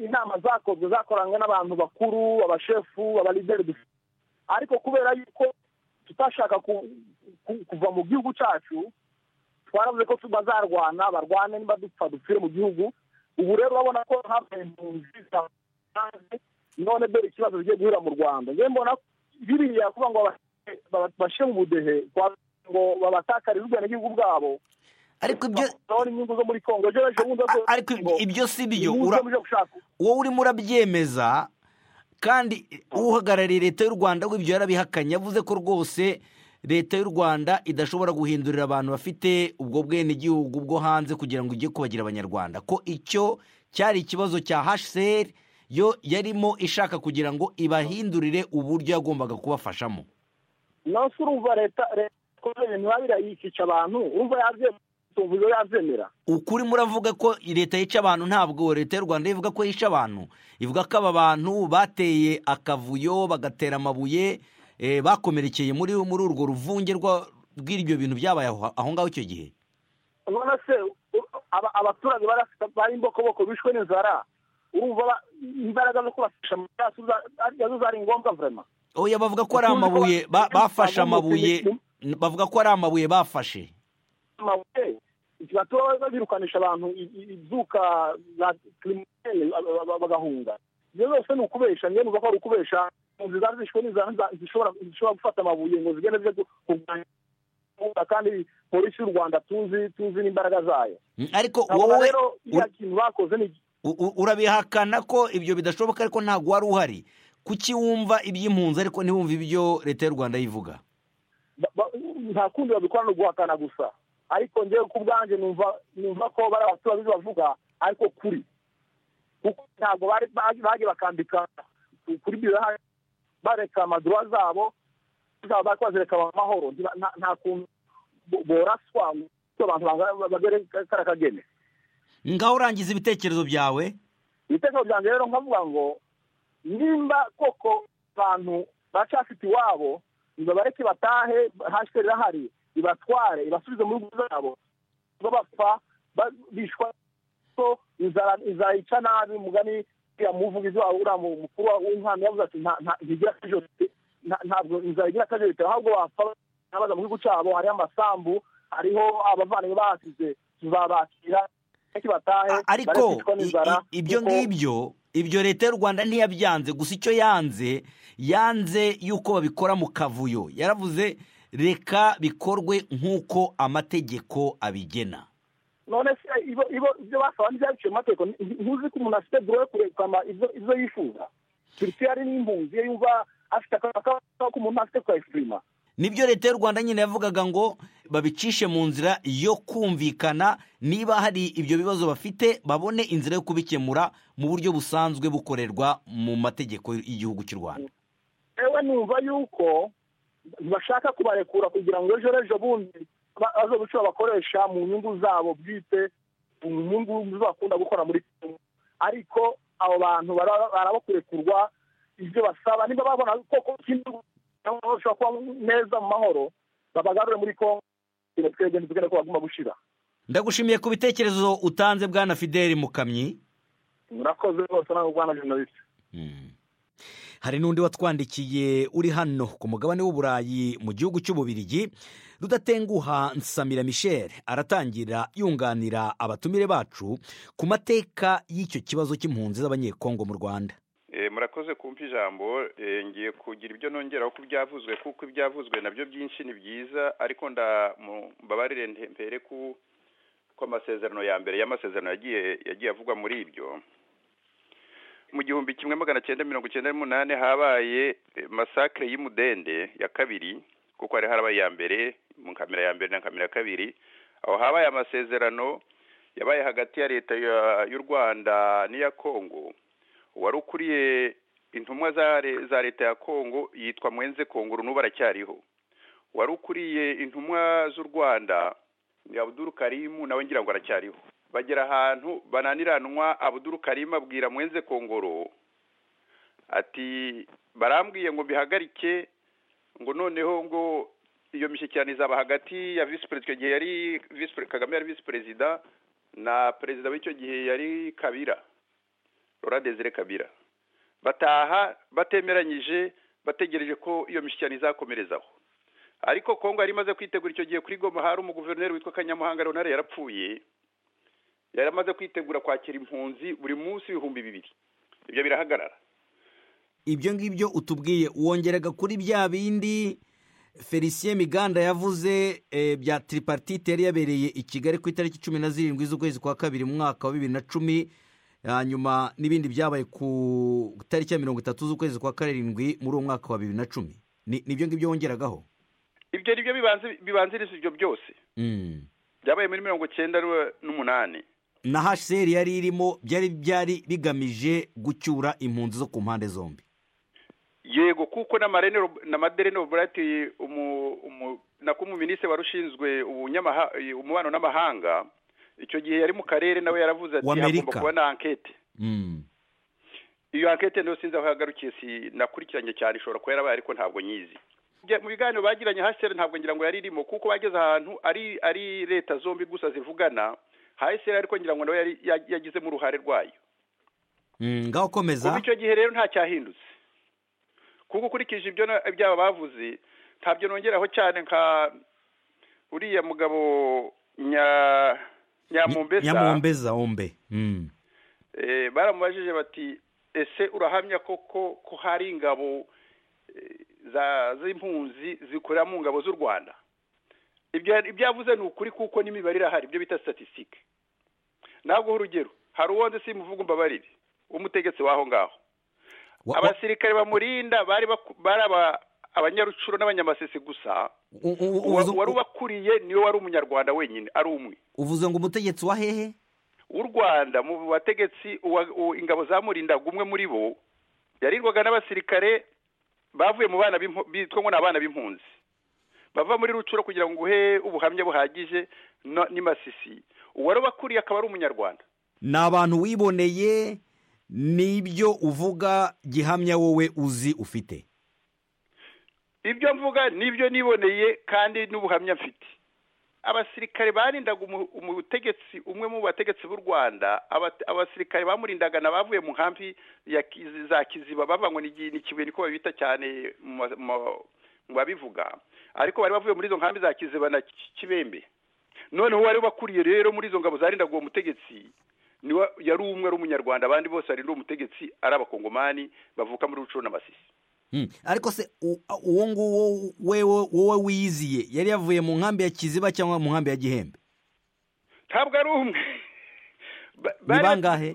[SPEAKER 3] inama zakozwe zakoranywe n'abantu bakuru abashefu abalideri dufite ariko kubera yuko tutashaka ku- ku- kuva mu gihugu cyacu twaravuze ko bazarwana barwane niba dupfa dupfire mu gihugu ubu rero urabona ko habaye impunzi zatanze none dore ikibazo bigiye guhura mu rwanda njyewe mbona biriya kuba ngo baba- baba- bashyire mu budehe kwa- ngo babatakarire ubwenegihugu bwabo
[SPEAKER 1] ariko ibyo
[SPEAKER 3] babona inyungu zo muri kongo ejo ejo bundi bavuga
[SPEAKER 1] ariko
[SPEAKER 3] ngo
[SPEAKER 1] ibyo si byo
[SPEAKER 3] inyungu
[SPEAKER 1] ura-
[SPEAKER 3] zo muje gushaka
[SPEAKER 1] wowe urimo urabyemeza kandi uhagarariye leta y'u rwanda we ibyo yarabihakanye yavuze ko rwose leta y'u rwanda idashobora guhindurira abantu bafite ubwo bwenegihugu bwo hanze kugira ngo ijye kubagira abanyarwanda ko icyo cyari ikibazo cya hcr yo yarimo ishaka kugira ngo ibahindurire uburyo yagombaga kubafashamo
[SPEAKER 3] nonse urumva leta leta ikora ibintu babira yikica abantu urumva yabyemera yabyemera
[SPEAKER 1] ukuri muravuga ko leta yica abantu ntabwo leta y'u rwanda ivuga ko yica abantu ivuga ko aba bantu bateye akavuyo bagatera amabuye eh, bakomerekeye muri muri urwo ruvunge rwa- rw'ibyo bintu byabaye aho aho ngaho icyo gihe
[SPEAKER 3] none se u- aba- abaturage barafite- bari imbokoboko bishwe n'inzara urumva imbaraga zo kubafasha mu bwacu arizo zari ngombwa vurema
[SPEAKER 1] oya bavuga ko ari amabuye ba- bafashe amabuye bavuga ko ari amabuye bafashe
[SPEAKER 3] amabuye batuma birukanisha abantu i- i- ibyuka za kirimine bagahunga ibyo byose ni ukubesha njye numva ko ari ukubesha impunzi zari zishwe n'iza n'iza- zishobora zishobora gufata amabuye ngo zigende zijye gu- kurwanya imbunda, kandi polisi y'u rwanda tuzi tuzi n'imbaraga zayo
[SPEAKER 1] Mm, ariko
[SPEAKER 3] nkabona
[SPEAKER 1] wowe
[SPEAKER 3] rero iriya
[SPEAKER 1] ur-
[SPEAKER 3] kintu bakoze ni
[SPEAKER 1] u- u- urabihakana ko ibyo bidashoboka ariko ntabwo wari uhari kuki wumva iby'impunzi ariko ntiwumve ibyo leta y'u rwanda yivuga
[SPEAKER 3] ba- ba- nta kundi babikora ni uguhakana gusa ariko njyewe ku bwanjye numva numva ko bari abaturage bavuga ariko kuri kuko ntabwo bari baje- baje bakambika ku- kuri biraha bareka amaduwa zabo zaba bari bazireka mu mahoro Nti- nta- nta kuntu bo- boraswa ngo abantu banga- bagere kariya kageni
[SPEAKER 1] ngaho urangiza ibitekerezo byawe
[SPEAKER 3] ibitekerezo byanjye rero nkavuga ngo nimba koko abantu baracyafite iwabo nibabareke batahe hashize irahari ibatware ibasubize mu rugo zabo ngo bapfa ba- bishwa ko inzara izayica nabi umugani yamuvuga ibyo uriya mu- mukuru wa- w'umwana yavuze ati "Nta- nta- ntigira akajo nta- ntabwo inzara igira akajo bitewe ahubwo bapfa n'abaza mu gihugu cyabo hariho amasambu hariho abavandimwe bahasize tuzabakira bareke batahe
[SPEAKER 1] A- ariko
[SPEAKER 3] bareke bicwa
[SPEAKER 1] i-
[SPEAKER 3] n'inzara
[SPEAKER 1] i- ibyo
[SPEAKER 3] kuko-
[SPEAKER 1] ngibyo ibyo leta y'u rwanda ntiyabyanze gusa icyo yanze yanze yuko babikora mu kavuyo yaravuze reka bikorwe nk'uko amategeko abigena
[SPEAKER 3] none se ibo ibo ibyo basaba ntibyabiciye mu mategeko Nti- ntuzi ko umuntu afite dore yo kurekama ibyo ibyo yifuza turutse yari n'impunzi iyo yumva afite akamaro ko umuntu afite kwayisirima
[SPEAKER 1] nibyo leta y'u rwanda nyine yavugaga ngo babicishe mu nzira yo kumvikana niba hari ibyo bibazo bafite babone inzira yo kubikemura mu buryo busanzwe bukorerwa mu mategeko y'igihugu cy'u rwanda
[SPEAKER 3] ewe numva yuko bashaka kubarekura kugira ngo ejo n'ejo bundi ba- baze guca bakoresha mu nyungu zabo bwite mu nyungu zo bakunda gukora muri Congo. ariko abo bantu bara- baraba kurekurwa ibyo basaba niba babona koko ikindi bashobora kuba neza mu mahoro babagarure muri kongo twebwe ntitugende ko baguma gushira
[SPEAKER 1] ndagushimiye ku bitekerezo utanze bwana fideli mukamyi
[SPEAKER 3] murakoze rwose nawe rwanda journalist
[SPEAKER 1] hari n'undi watwandikiye uri hano ku mugabane w'uburayi mu gihugu cy'ububirigi rudatenguha nsamira michel aratangira yunganira abatumire bacu ku mateka y'icyo kibazo cy'impunzi z'abanyekongo mu rwanda
[SPEAKER 7] Eh, murakoze kumpa ijambo Eh, ngiye kugira ibyo nongeraho ku byavuzwe kuko ibyavuzwe nabyo byinshi ni byiza ariko nda mu- mbabarire nte- mpere ku ko amasezerano ya mbere y'amasezerano yagiye yagiye avugwa muri ibyo mu gihumbi kimwe magana cyenda mirongo cyenda n'umunani habaye eh, masakre y'imudende ya kabiri kuko hari harabaye iya mbere mu kamera ya mbere na kamera ya kabiri aho habaye amasezerano yabaye hagati ya leta ya- y'u rwanda n'iya kongo wari ukuriye intumwa za le- za leta ya kongo yitwa mwenze kongo n'ubu aracyariho wari ukuriye intumwa z'u rwanda ni abuduru karimu nawe ngira ngo aracyariho bagera ahantu bananiranwa abuduru karimu abwira mwenze kongoro ati barambwiye ngo bihagarike ngo noneho ngo iyo mishyikirano izaba hagati ya visi perezida icyo gihe yari visi perezida kagame yari visi perezida na perezida w'icyo gihe yari kabira rora desire kabira bataha batemeranyije bategereje ko iyo mishyikirano izakomerezaho ariko kongo yari imaze kwitegura icyo gihe kuri goma hari umuguverineri witwa kanyamuhanga leonard yarapfuye yari amaze kwitegura kwakira impunzi buri munsi ibihumbi bibiri ibyo birahagarara
[SPEAKER 1] ibyo ngibyo utubwiye wongeraga kuri bya bindi felicien miganda yavuze eh, bya tripartite yari yabereye i kigali ku itariki cumi na zirindwi z'ukwezi kwa kabiri mu mwaka wa bibiri na cumi hanyuma n'ibindi byabaye ku itariki ya mirongo itatu z'ukwezi kwa karindwi muri uwo mwaka wa bibiri na cumi Ni- nibyo ngibyo wongeragaho
[SPEAKER 7] ibyo ni byo bibanzi- bibanziriza ibyo byose
[SPEAKER 1] Mm.
[SPEAKER 7] byabaye muri mirongo cyenda n'umunani
[SPEAKER 1] na hcr yari irimo byari byari bigamije gucyura impunzi zo ku mpande zombi
[SPEAKER 7] yego kuko n'amarenero n'amaderene burati umu umu nako umuminisitiri wari ushinzwe ubunyamaha umubano n'amahanga icyo gihe yari mu karere nawe yaravuze ati
[SPEAKER 1] Wa Amerika.
[SPEAKER 7] hagomba kuba na ankete
[SPEAKER 1] Mm.
[SPEAKER 7] iyo ankete nayo sinzi aho yagarukiye si nakurikiranye cyane ishobora kuba yarabaye ariko ntabwo nyizi Bya- mu biganiro bagiranye haseri ntabwo ngira ngo yari irimo kuko bageze ahantu ari ari leta zombi gusa zivugana haseri ariko ngira ngo nawe yari yagizemo uruhare rwayo
[SPEAKER 1] ngaho ukomeza
[SPEAKER 7] kuva icyo gihe rero ntacyahindutse kuko ukurikije ibyo na- byaba bavuze ntabyo nongeraho cyane nka uriya mugabo nya nyamumbesa
[SPEAKER 1] nyamumbeza wombe Mm.
[SPEAKER 7] Eh, baramubajije bati ese urahamya koko ko hari ingabo eh, za z'impunzi zikorera mu ngabo z'u rwanda ibyo ibyo yavuze ni ukuri kuko n'imibare irahari ibyo bita statistique ntabwo urugero hari uwonze simuvuga mbabarire w'umutegetsi w'aho ngaho
[SPEAKER 1] Wa- wa-
[SPEAKER 7] abasirikare bamurinda bari baku- bari aba- abanyarucuro n'abanyamasisi gusa
[SPEAKER 1] u- u- u-
[SPEAKER 7] uwa-
[SPEAKER 1] uvuze-
[SPEAKER 7] wari ubakuriye niwe wari umunyarwanda wenyine ari umwe
[SPEAKER 1] uvuze ngo umutegetsi wa hehe
[SPEAKER 7] w'u rwanda mu bategetsi uwa- u- ingabo zamurindaga umwe muri bo yarirwaga n'abasirikare bavuye mu bana b'impu- bitwa ngo ni abana b'impunzi bava muri rucuro kugira ngo uhe ubuhamya buhagije no- ni masisi uwari ubakuriye akaba ari umunyarwanda
[SPEAKER 1] ni abantu wiboneye n'ibyo uvuga gihamya wowe uzi ufite
[SPEAKER 7] ibyo mvuga nibyo niboneye kandi n'ubuhamya mfite abasirikare barindaga umu- umutegetsi umwe mu bategetsi b'u rwanda abate- abasirikare bamurindaga na bavuye mu nkambi ya Kizi- za kiziba bava ngo ni ni kibuye niko babita cyane mu ma- mu- mu babivuga ariko bari bavuye muri izo nkambi za kiziba na Ki- kibembe noneho uwari bakuriye rero muri izo ngabo zarindaga uwo mutegetsi niwe yari umwe ari umunyarwanda abandi bose barinda uwo mutegetsi ari abakongomani bavuka muri rucuru n'amasisi
[SPEAKER 1] Mm. ariko se u- uwo nguwo wewe wowe wiyiziye yari yavuye mu nkambi ya kiziba cyangwa mu nkambi ya gihembe
[SPEAKER 7] ntabwo ari umwe Ba-
[SPEAKER 1] ni
[SPEAKER 7] bari-
[SPEAKER 1] bangahe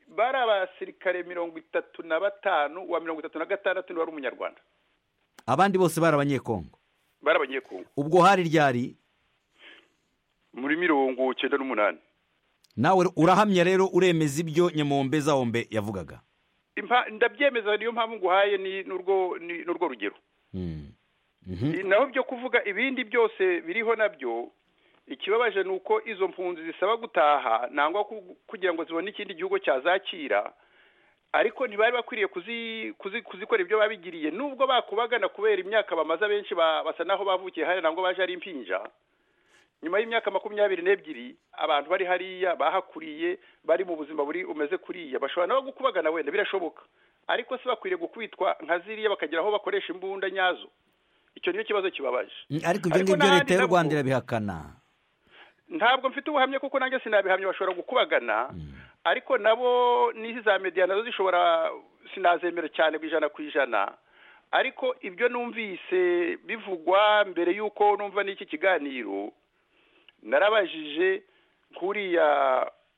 [SPEAKER 7] bari abasirikare mirongo itatu na batanu uwa mirongo itatu na gatandatu niwe wari umunyarwanda
[SPEAKER 1] abandi bose bari abanyekongo
[SPEAKER 7] bari abanyekongo
[SPEAKER 1] ubwo hari ryari
[SPEAKER 7] muri mirongo cyenda n'umunani
[SPEAKER 1] nawe urahamya rero uremeza ibyo nyamumbeza wombe yavugaga
[SPEAKER 7] Impa- ndabyemeza niyo mpamvu nguhaye ni n'urwo ni n'urwo rugero
[SPEAKER 1] Mm. Mhm.
[SPEAKER 7] naho byo kuvuga ibindi byose biriho nabyo ikibabaje ni uko izo mpunzi zisaba gutaha nangwa ku- kugira ngo zibone ikindi gihugu cyazakira ariko ntibari bakwiriye kuzi- kuzi- kuzikora ibyo babigiriye nubwo bakubagana kubera imyaka bamaze abenshi ba- basa naho bavukiye hariya nangwa baje ari impinja nyuma y'imyaka makumyabiri n'ebyiri abantu bari hariya bahakuriye bari mu buzima buri umeze kuriya bashobora nabo gukubagana wenda birashoboka ariko se bakwiriye gukubitwa nka ziriya bakagira aho bakoresha imbunda nyazo icyo nicyo kibazo kibabaje
[SPEAKER 1] Mm, ariko ibyo
[SPEAKER 7] Ariko
[SPEAKER 1] ngibyo
[SPEAKER 7] n'ahandi
[SPEAKER 1] leta y'u
[SPEAKER 7] nabwo-
[SPEAKER 1] rwanda irabihakana
[SPEAKER 7] ntabwo mfite ubuhamya kuko nanjye sinabihamya bashobora gukubagana ariko nabo n'izi za mediya nazo zishobora sinazemera cyane ku ijana ku ijana ariko ibyo numvise bivugwa mbere y'uko numva n'iki kiganiro narabajije nk'uriya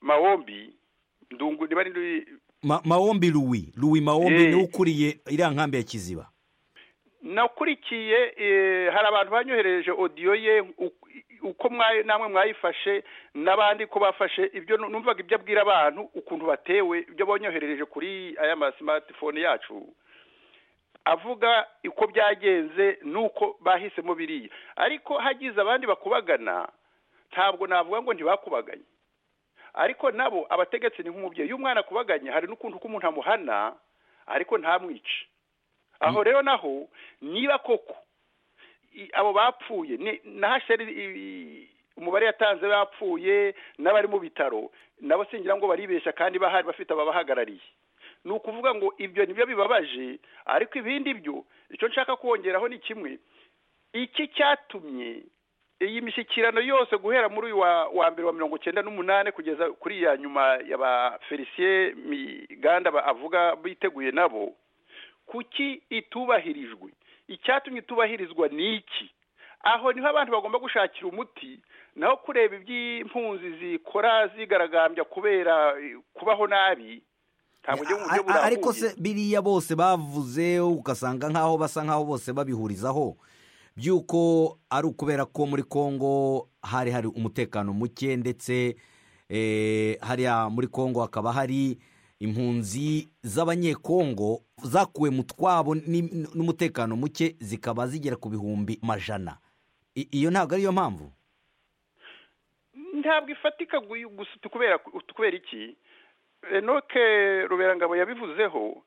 [SPEAKER 7] mawombi ndungu niba ari
[SPEAKER 1] Ma- mawombi luwi luwi mawombi
[SPEAKER 7] Eh.
[SPEAKER 1] niwe ukuriye iriya nkambi ya kiziba
[SPEAKER 7] nakurikiye eh, hari abantu banyohereje odiyo ye u- uko mwayi- namwe mwayifashe n'abandi ko bafashe ibyo nu- numvaga ibyo abwira abantu ukuntu batewe ibyo banyoherereje kuri aya masimatifone yacu avuga uko byagenze n'uko bahisemo biriya ariko hagize abandi bakubagana ntabwo navuga ngo ntibakubaganye ariko nabo abategetsi ni nk'umubyeyi iyo umwana akubaganye hari n'ukuntu ko umuntu amuhana ariko ntamwice aho rero naho niba koko i- abo bapfuye ni- na hasheri i- umubare yatanze bapfuye n'abari mu bitaro nabo singira ngo baribeshya kandi bahari bafite ababahagarariye ni ukuvuga ngo ibyo nibyo bibabaje ariko ibindi byo icyo nshaka kongeraho ni kimwe iki cyatumye iyi mishyikirano yose guhera muri uyu wa wa mbere wa mirongo cyenda n'umunani kugeza kuri ya nyuma ya ba felicien miganda ba- avuga biteguye nabo kuki itubahirijwe icyatumye itubahirizwa ni iki aho niho abantu bagomba gushakira umuti naho kureba iby'impunzi zikora zigaragambya kubera eh, kubaho nabi ntabwo ujya mu buryo
[SPEAKER 1] A- a- ariko
[SPEAKER 7] burambuye
[SPEAKER 1] se biriya bose bavuze ugasanga nk'aho basa nk'aho bose babihurizaho by'uko ari ukubera ko muri kongo hari hari umutekano muke ndetse eh, hariya muri kongo hakaba hari impunzi z'abanyekongo zakuwe mu twabo ni- n'umutekano muke zikaba zigera ku bihumbi majana I- iyo ntabwo ariyo mpamvu
[SPEAKER 7] ntabwo ifatika gu- gusa tukubera tukubera iki enoke ruberangabo yabivuzeho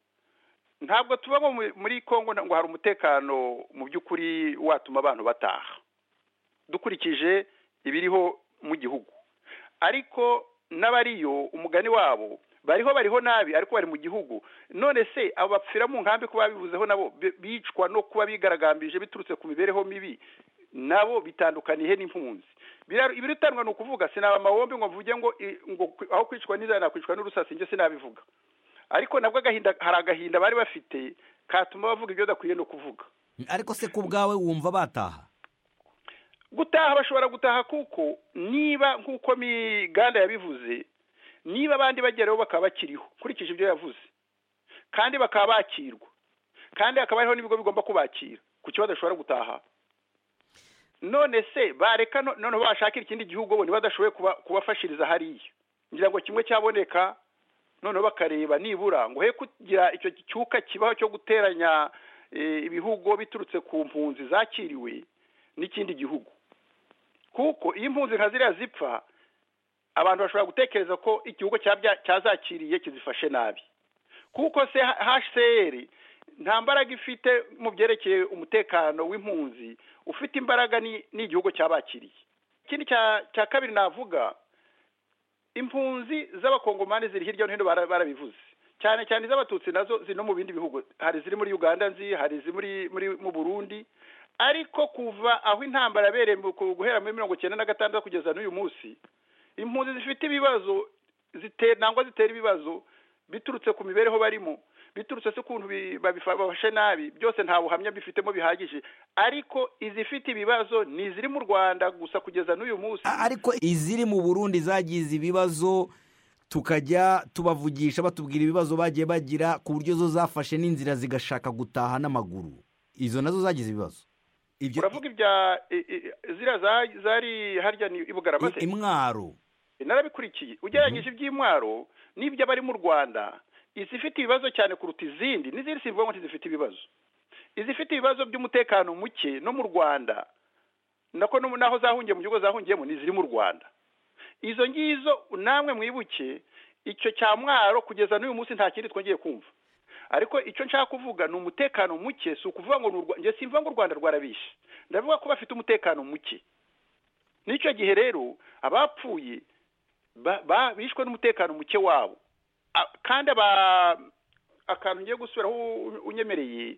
[SPEAKER 7] ntabwo tuba nko mu- muri kongo ngo hari umutekano mu by'ukuri watuma abantu bataha dukurikije ibiriho mu gihugu ariko n'abariyo umugani wabo bariho bariho nabi ariko bari mu gihugu none se abo bapfira mu nkambi kuba babivuzeho nabo bi- bicwa no kuba bigaragambije biturutse ku mibereho mibi nabo bitandukaniye n'impunzi Bira- ibirutanywa ni ukuvuga sinaba amahombe ngo mvuge ngo i- ngo kwi- aho kwicwa n'inzara nakwicwa n'urusasi njye sinabivuga ariko nabwo agahinda hari agahinda bari bafite katuma bavuga ibyo badakwiye no kuvuga
[SPEAKER 1] ariko se ku bwawe wumva bataha
[SPEAKER 7] gutaha bashobora gutaha kuko niba nk'uko miganda yabivuze niba abandi bageraho bakaba bakiriho nkurikije ibyo yavuze kandi bakaba bakirwa kandi hakaba hariho n'ibigo bigomba kubakira ku kibazo bashobora gutaha none se bareka no- noneho bashakira ikindi gihugu bo ntibadashoboye kuba- kubafashiriza hariya ngira ngo kimwe cyaboneka noneho bakareba nibura ngo he kugira icyo cyuka kibaho cyo guteranya eh, ibihugu biturutse ku mpunzi zakiriwe n'ikindi gihugu kuko iyo impunzi nka ziriya zipfa abantu bashobora gutekereza ko igihugu cyabya- cyazakiriye kizifashe nabi kuko se hcr nta mbaraga ifite mu byerekeye umutekano w'impunzi ufite imbaraga ni- ni igihugu cyabakiriye ikindi cya- cya kabiri navuga impunzi z'abakongomani ziri hirya no hino bara- barabivuze cyane cyane iz'abatutsi nazo ziri no mu bindi bihugu hari iziri muri uganda nzi hari iziri muri muri mu burundi ariko kuva aho intambara yabereye mu- ku- guhera muri mirongo icyenda na gatandatu kugeza n'uyu munsi impunzi zifite ibibazo zite- nangwa zitera ibibazo biturutse ku mibereho barimo biturutse se ukuntu bi- babifa- babafashe nabi byose nta buhamya bifitemo bihagije ariko izifite ibibazo ni iziri mu rwanda gusa kugeza n'uyu munsi
[SPEAKER 1] A- ariko iziri mu burundi zagize ibibazo tukajya tubavugisha batubwira ibibazo bagiye bagira ku buryo zo zafashe n'inzira zigashaka gutaha n'amaguru izo nazo zagize ibibazo ibyo
[SPEAKER 7] uravuga ibya i- i- ziriya za- zari harya ni i bugarama
[SPEAKER 1] i-
[SPEAKER 7] se
[SPEAKER 1] imwaro
[SPEAKER 7] narabikurikiye ugereranyije iby'intwaro n'iby'abari mu rwanda izifite ibibazo cyane kuruta izindi n'izindi simvuga ngo ntizifite ibibazo izifite ibibazo by'umutekano muke no mu rwanda nako no- n'aho zahungiye mu gihugu zahungiyemo ni iziri mu rwanda izo ngizo namwe mwibuke icyo cya mwaro kugeza n'uyu munsi nta kindi twongeye kumva ariko icyo nshaka kuvuga ni umutekano muke si ukuvuga ngo ni urwa- njye simvuga ngo u rwanda rwarabishe ndavuga ko bafite umutekano muke n'icyo gihe rero abapfuye ba- ba- bishwe n'umutekano muke wabo A- kandi aba akantu ngiye gusubiraho u- unyemereye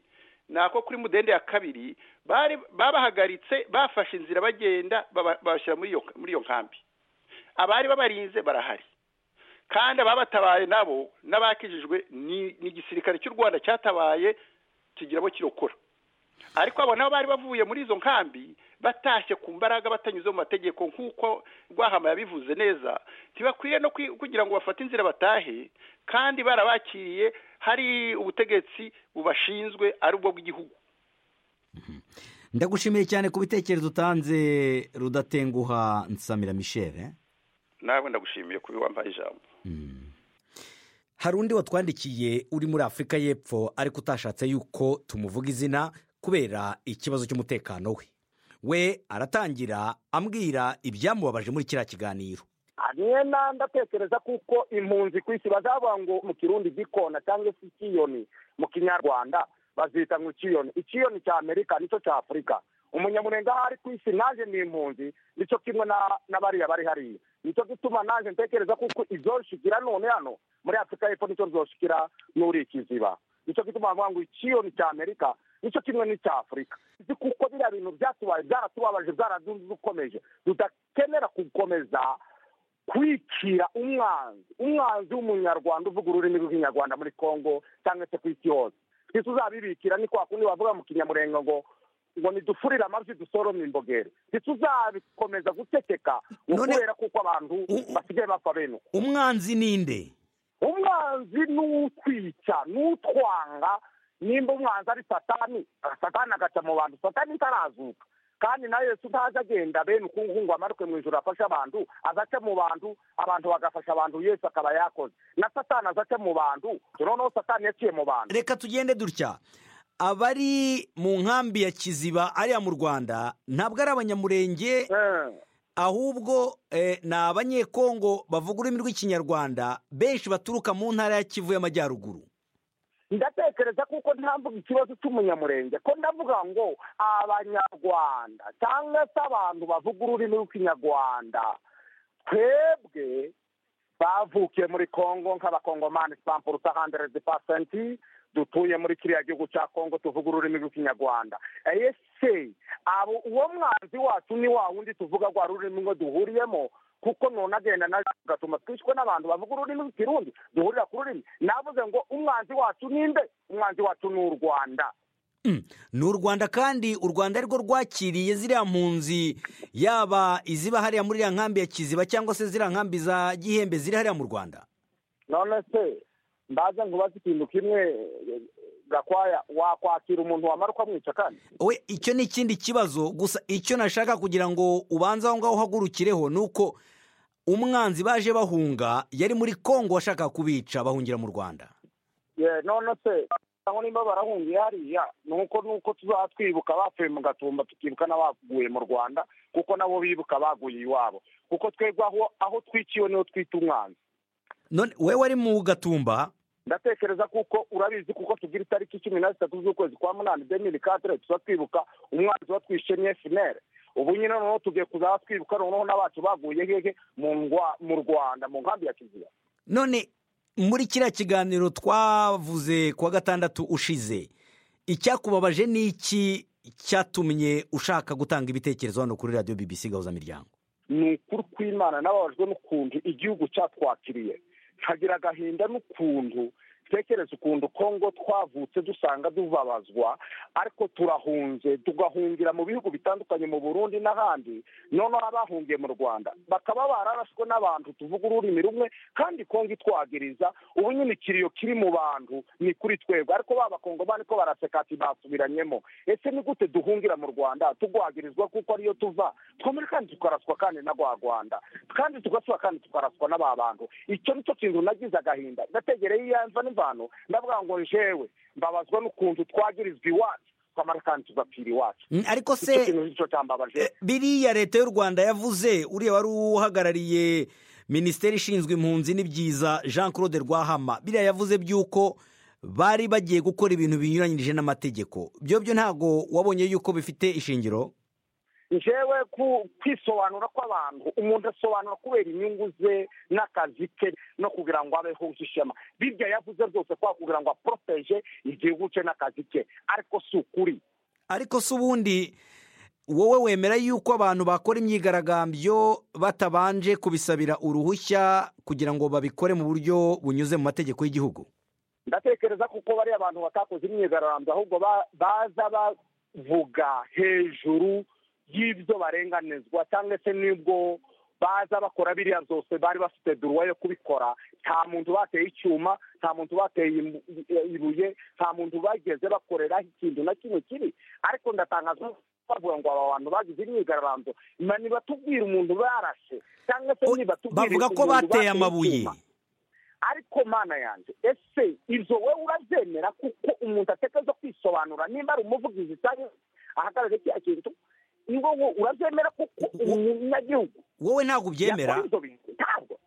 [SPEAKER 7] ni ako kuri mudende ya kabiri bari babahagaritse bafashe inzira bagenda baba- babashyira muri iyo muri iyo nkambi abari babarinze barahari kandi ababatabaye nabo n'abakijijwe ni ni igisirikare cy'u rwanda cyatabaye kigira abo kirokora ariko abo nabo bari bavuye muri izo nkambi batashye ku mbaraga batanyuze mu mategeko nk'uko rwahama yabivuze neza ntibakwiye no kwi- kugira ngo bafate inzira batahe kandi barabakiriye hari ubutegetsi bubashinzwe ari ubwo bw'igihugu
[SPEAKER 1] ndagushimiye cyane ku bitekerezo utanze rudatenguha nsamira michel eh?
[SPEAKER 7] nawe ndagushimiye kuba wambaye ijambo
[SPEAKER 1] hari undi watwandikiye uri muri afurika y'Epfo ariko utashatse yuko tumuvuga izina kubera ikibazo cy'umutekano we we aratangira ambwira ibyamubabaje muri kiriya kiganiro
[SPEAKER 3] na ndatekereza kuko impunzi ku isi bazavuga ngo mu kirundi gikona cyangwa se ikiyoni mu kinyarwanda bazita ngo ikiyoni ikiyoni cya amerika nicyo cya afurika umunyamurenga aho ari ku isi naje ni impunzi nicyo kimwe na- na bariya bari hariya nicyo gituma naje ntekereza kuko izoshikira none hano muri afurika y'epfo nicyo zoshikira n'uri ikiziba nicyo gituma bavuga ngo ikiyoni cya amerika nicyo kimwe n'icya afurika Uzi kuko biriya bintu byatubaye byaratubabaje byaradukomeje tudakenera gukomeza kwicira umwanzi umwanzi w'umunyarwanda uvuga ururimi rw'ikinyarwanda muri congo cyangwa se ku isi yose twese uzabibikira ni kwa kundi bavuga mu kinyamurenga ngo ngo nidufurire amavi dusorome imbogeri twese uzabikomeza guceceka ngo
[SPEAKER 1] None-
[SPEAKER 3] kubera kuko abantu
[SPEAKER 1] U- u-
[SPEAKER 3] basigaye bapfa bene uko
[SPEAKER 1] umwanzi ninde
[SPEAKER 3] umwanzi n'utwica n'utwanga nimba umwanzi ari satani satani agaca mu bantu satani itarazuka kandi na yesu ntaza agenda bene ukungu ngo amaruke mu ijoro afashe abantu azaca mu bantu abantu bagafasha abantu yesu akaba yakoze na satani azaca mu bantu noneho satani yaciye mu bantu
[SPEAKER 1] reka tugende dutya abari mu nkambi ya kiziba ariya mu rwanda ntabwo ari abanyamurenge
[SPEAKER 3] Eh,
[SPEAKER 1] ahubwo eh, ni abanyekongo bavuga ururimi rw'ikinyarwanda benshi baturuka mu ntara ya kivu y'amajyaruguru
[SPEAKER 3] ndatekereza kuko ntamvuga ikibazo cy'umunyamurenge ko ndavuga ngo abanyarwanda cyangwa se abantu bavuga ururimi rw'ikinyarwanda twebwe bavukiye muri kongo nk'abakongomani twamburuta handeredi pasenti dutuye muri kiriya gihugu cya kongo tuvuga ururimi rw'ikinyarwanda ese abo uwo mwanzi wacu ni wa wundi tuvuga rwa rurimi ngo duhuriyemo kuko none agenda nawe agatuma twishywe n'abantu bavuga ururimi rw'ikirundi duhurira ku rurimi navuze ngo umwanzi wacu ninde umwanzi wacu ni u rwanda
[SPEAKER 1] ni u rwanda kandi u rwanda ari rwo rwakiriye ziriya mpunzi yaba iziba hariya muri iriya nkambi ya kiziba cyangwa se ziriya nkambi za gihembe ziri hariya mu rwanda
[SPEAKER 3] none se mbaze ngo ubaze ikintu kimwe gakwaya wakwakira umuntu wamara ukamwica kandi
[SPEAKER 1] we icyo ni ikindi kibazo gusa icyo nashaka kugira ngo ubanze aho ngaho uhagurukireho ni uko umwanzi baje bahunga yari muri kongo washaka kubica bahungira mu rwanda
[SPEAKER 3] Ye, none se cyangwa nimba barahungiye hariya ni uko ni uko tuzaba twibuka abapfuye mu gatumba tukibuka n'abaguye mu rwanda kuko nabo bibuka abaguye iwabo kuko twebwe aho aho twiciwe niho twita umwanzi
[SPEAKER 1] none we wari mu gatumba
[SPEAKER 3] ndatekereza kuko urabizi kuko tugira itariki cumi na zitatu z'ukwezi kwa munani demiri kadire tuba twibuka umwanzi watwishe ni efinere ubu nyine noneho tugiye kuzaba twibuka noneho n'abacu baguye hehe mu ngwa- mu rwanda mu nkambi ya kiziba
[SPEAKER 1] none muri kiriya kiganiro twavuze kuwa gatandatu ushize icyakubabaje ni iki cyatumye ushaka gutanga ibitekerezo hano kuri radiyo bbc gahuzamiryango
[SPEAKER 3] ni ukuri kw'imana nababajwe n'ukuntu igihugu cyatwakiriye nkagira agahinda n'ukuntu tekereza ukuntu kongo twavutse dusanga dubabazwa ariko turahunze tugahungira mu bihugu bitandukanye mu burundi n'ahandi noneho abahungiye mu rwanda bakaba bararashwe n'abantu tuvuga ururimi rumwe kandi kongo itwagiriza ubu nyine ikiriyo kiri mu bantu ni kuri twebwe ariko ba bakongomani ko baraseka ati basubiranyemo ese ni gute duhungira mu rwanda tugwagirizwa kuko ariyo tuva twemere kandi tukaraswa kandi na rwa rwanda kandi tugasura kandi tukaraswa n'aba bantu icyo nicyo kintu nagize agahinda ndategereye iyanza n'imvano ndavuga ngo jewe mbabazwa n'ukuntu twagirizwa iwacu twamara kandi tugapfira iwacu
[SPEAKER 1] Mm, ariko
[SPEAKER 3] icyo
[SPEAKER 1] se
[SPEAKER 3] kintu nicyo cyambabaje
[SPEAKER 1] eh, biriya leta y'u rwanda yavuze uriya wari uhagarariye minisiteri ishinzwe impunzi n'ibyiza jean claude rwahama biriya yavuze by'uko bari bagiye gukora ibintu binyuranyije n'amategeko byo byo ntabwo wabonye yuko bifite ishingiro
[SPEAKER 3] njyewe ku- kwisobanura kw'abantu umuntu asobanura kubera inyungu ze n'akazi ke no kugira ngo abeho ishema birya yavuze byose kwa kugira ngo aporoteje igihugu cye n'akazi ke ariko si ukuri
[SPEAKER 1] ariko se ubundi wowe wemera yuko abantu bakora imyigaragambyo batabanje kubisabira uruhushya kugira ngo babikore mu buryo bunyuze mu mategeko y'igihugu
[SPEAKER 3] ndatekereza kuko bariya abantu batakoze imyigaragambyo ahubwo ba- baza bavuga hejuru y'ibyo barenganizwa cyangwa se n'ubwo baza bakora biriya byose bari bafite duruwa yo kubikora nta muntu bateye icyuma nta muntu bateye imu- i- ibuye nta muntu bageze bakoreraho ikintu na kimwe kibi ariko ndatangazwa no bavuga ngo aba bantu bagize imyigaragambyo na nibatubwira umuntu barashe cyangwa se nibatubwira
[SPEAKER 1] bavuga ko
[SPEAKER 3] umuntu
[SPEAKER 1] bateye
[SPEAKER 3] bateye
[SPEAKER 1] amabuye
[SPEAKER 3] icyuma ariko mana yanjye ese ibyo wowe urabyemera kuko umuntu atekereza kwisobanura nimba ari umuvugizi cyangwa ahagarariye kiriya kintu ni wowe urabyemera kuko umunyagihugu
[SPEAKER 1] wowe ntabwo ubyemera
[SPEAKER 3] yakora ibyo bintu ntabwo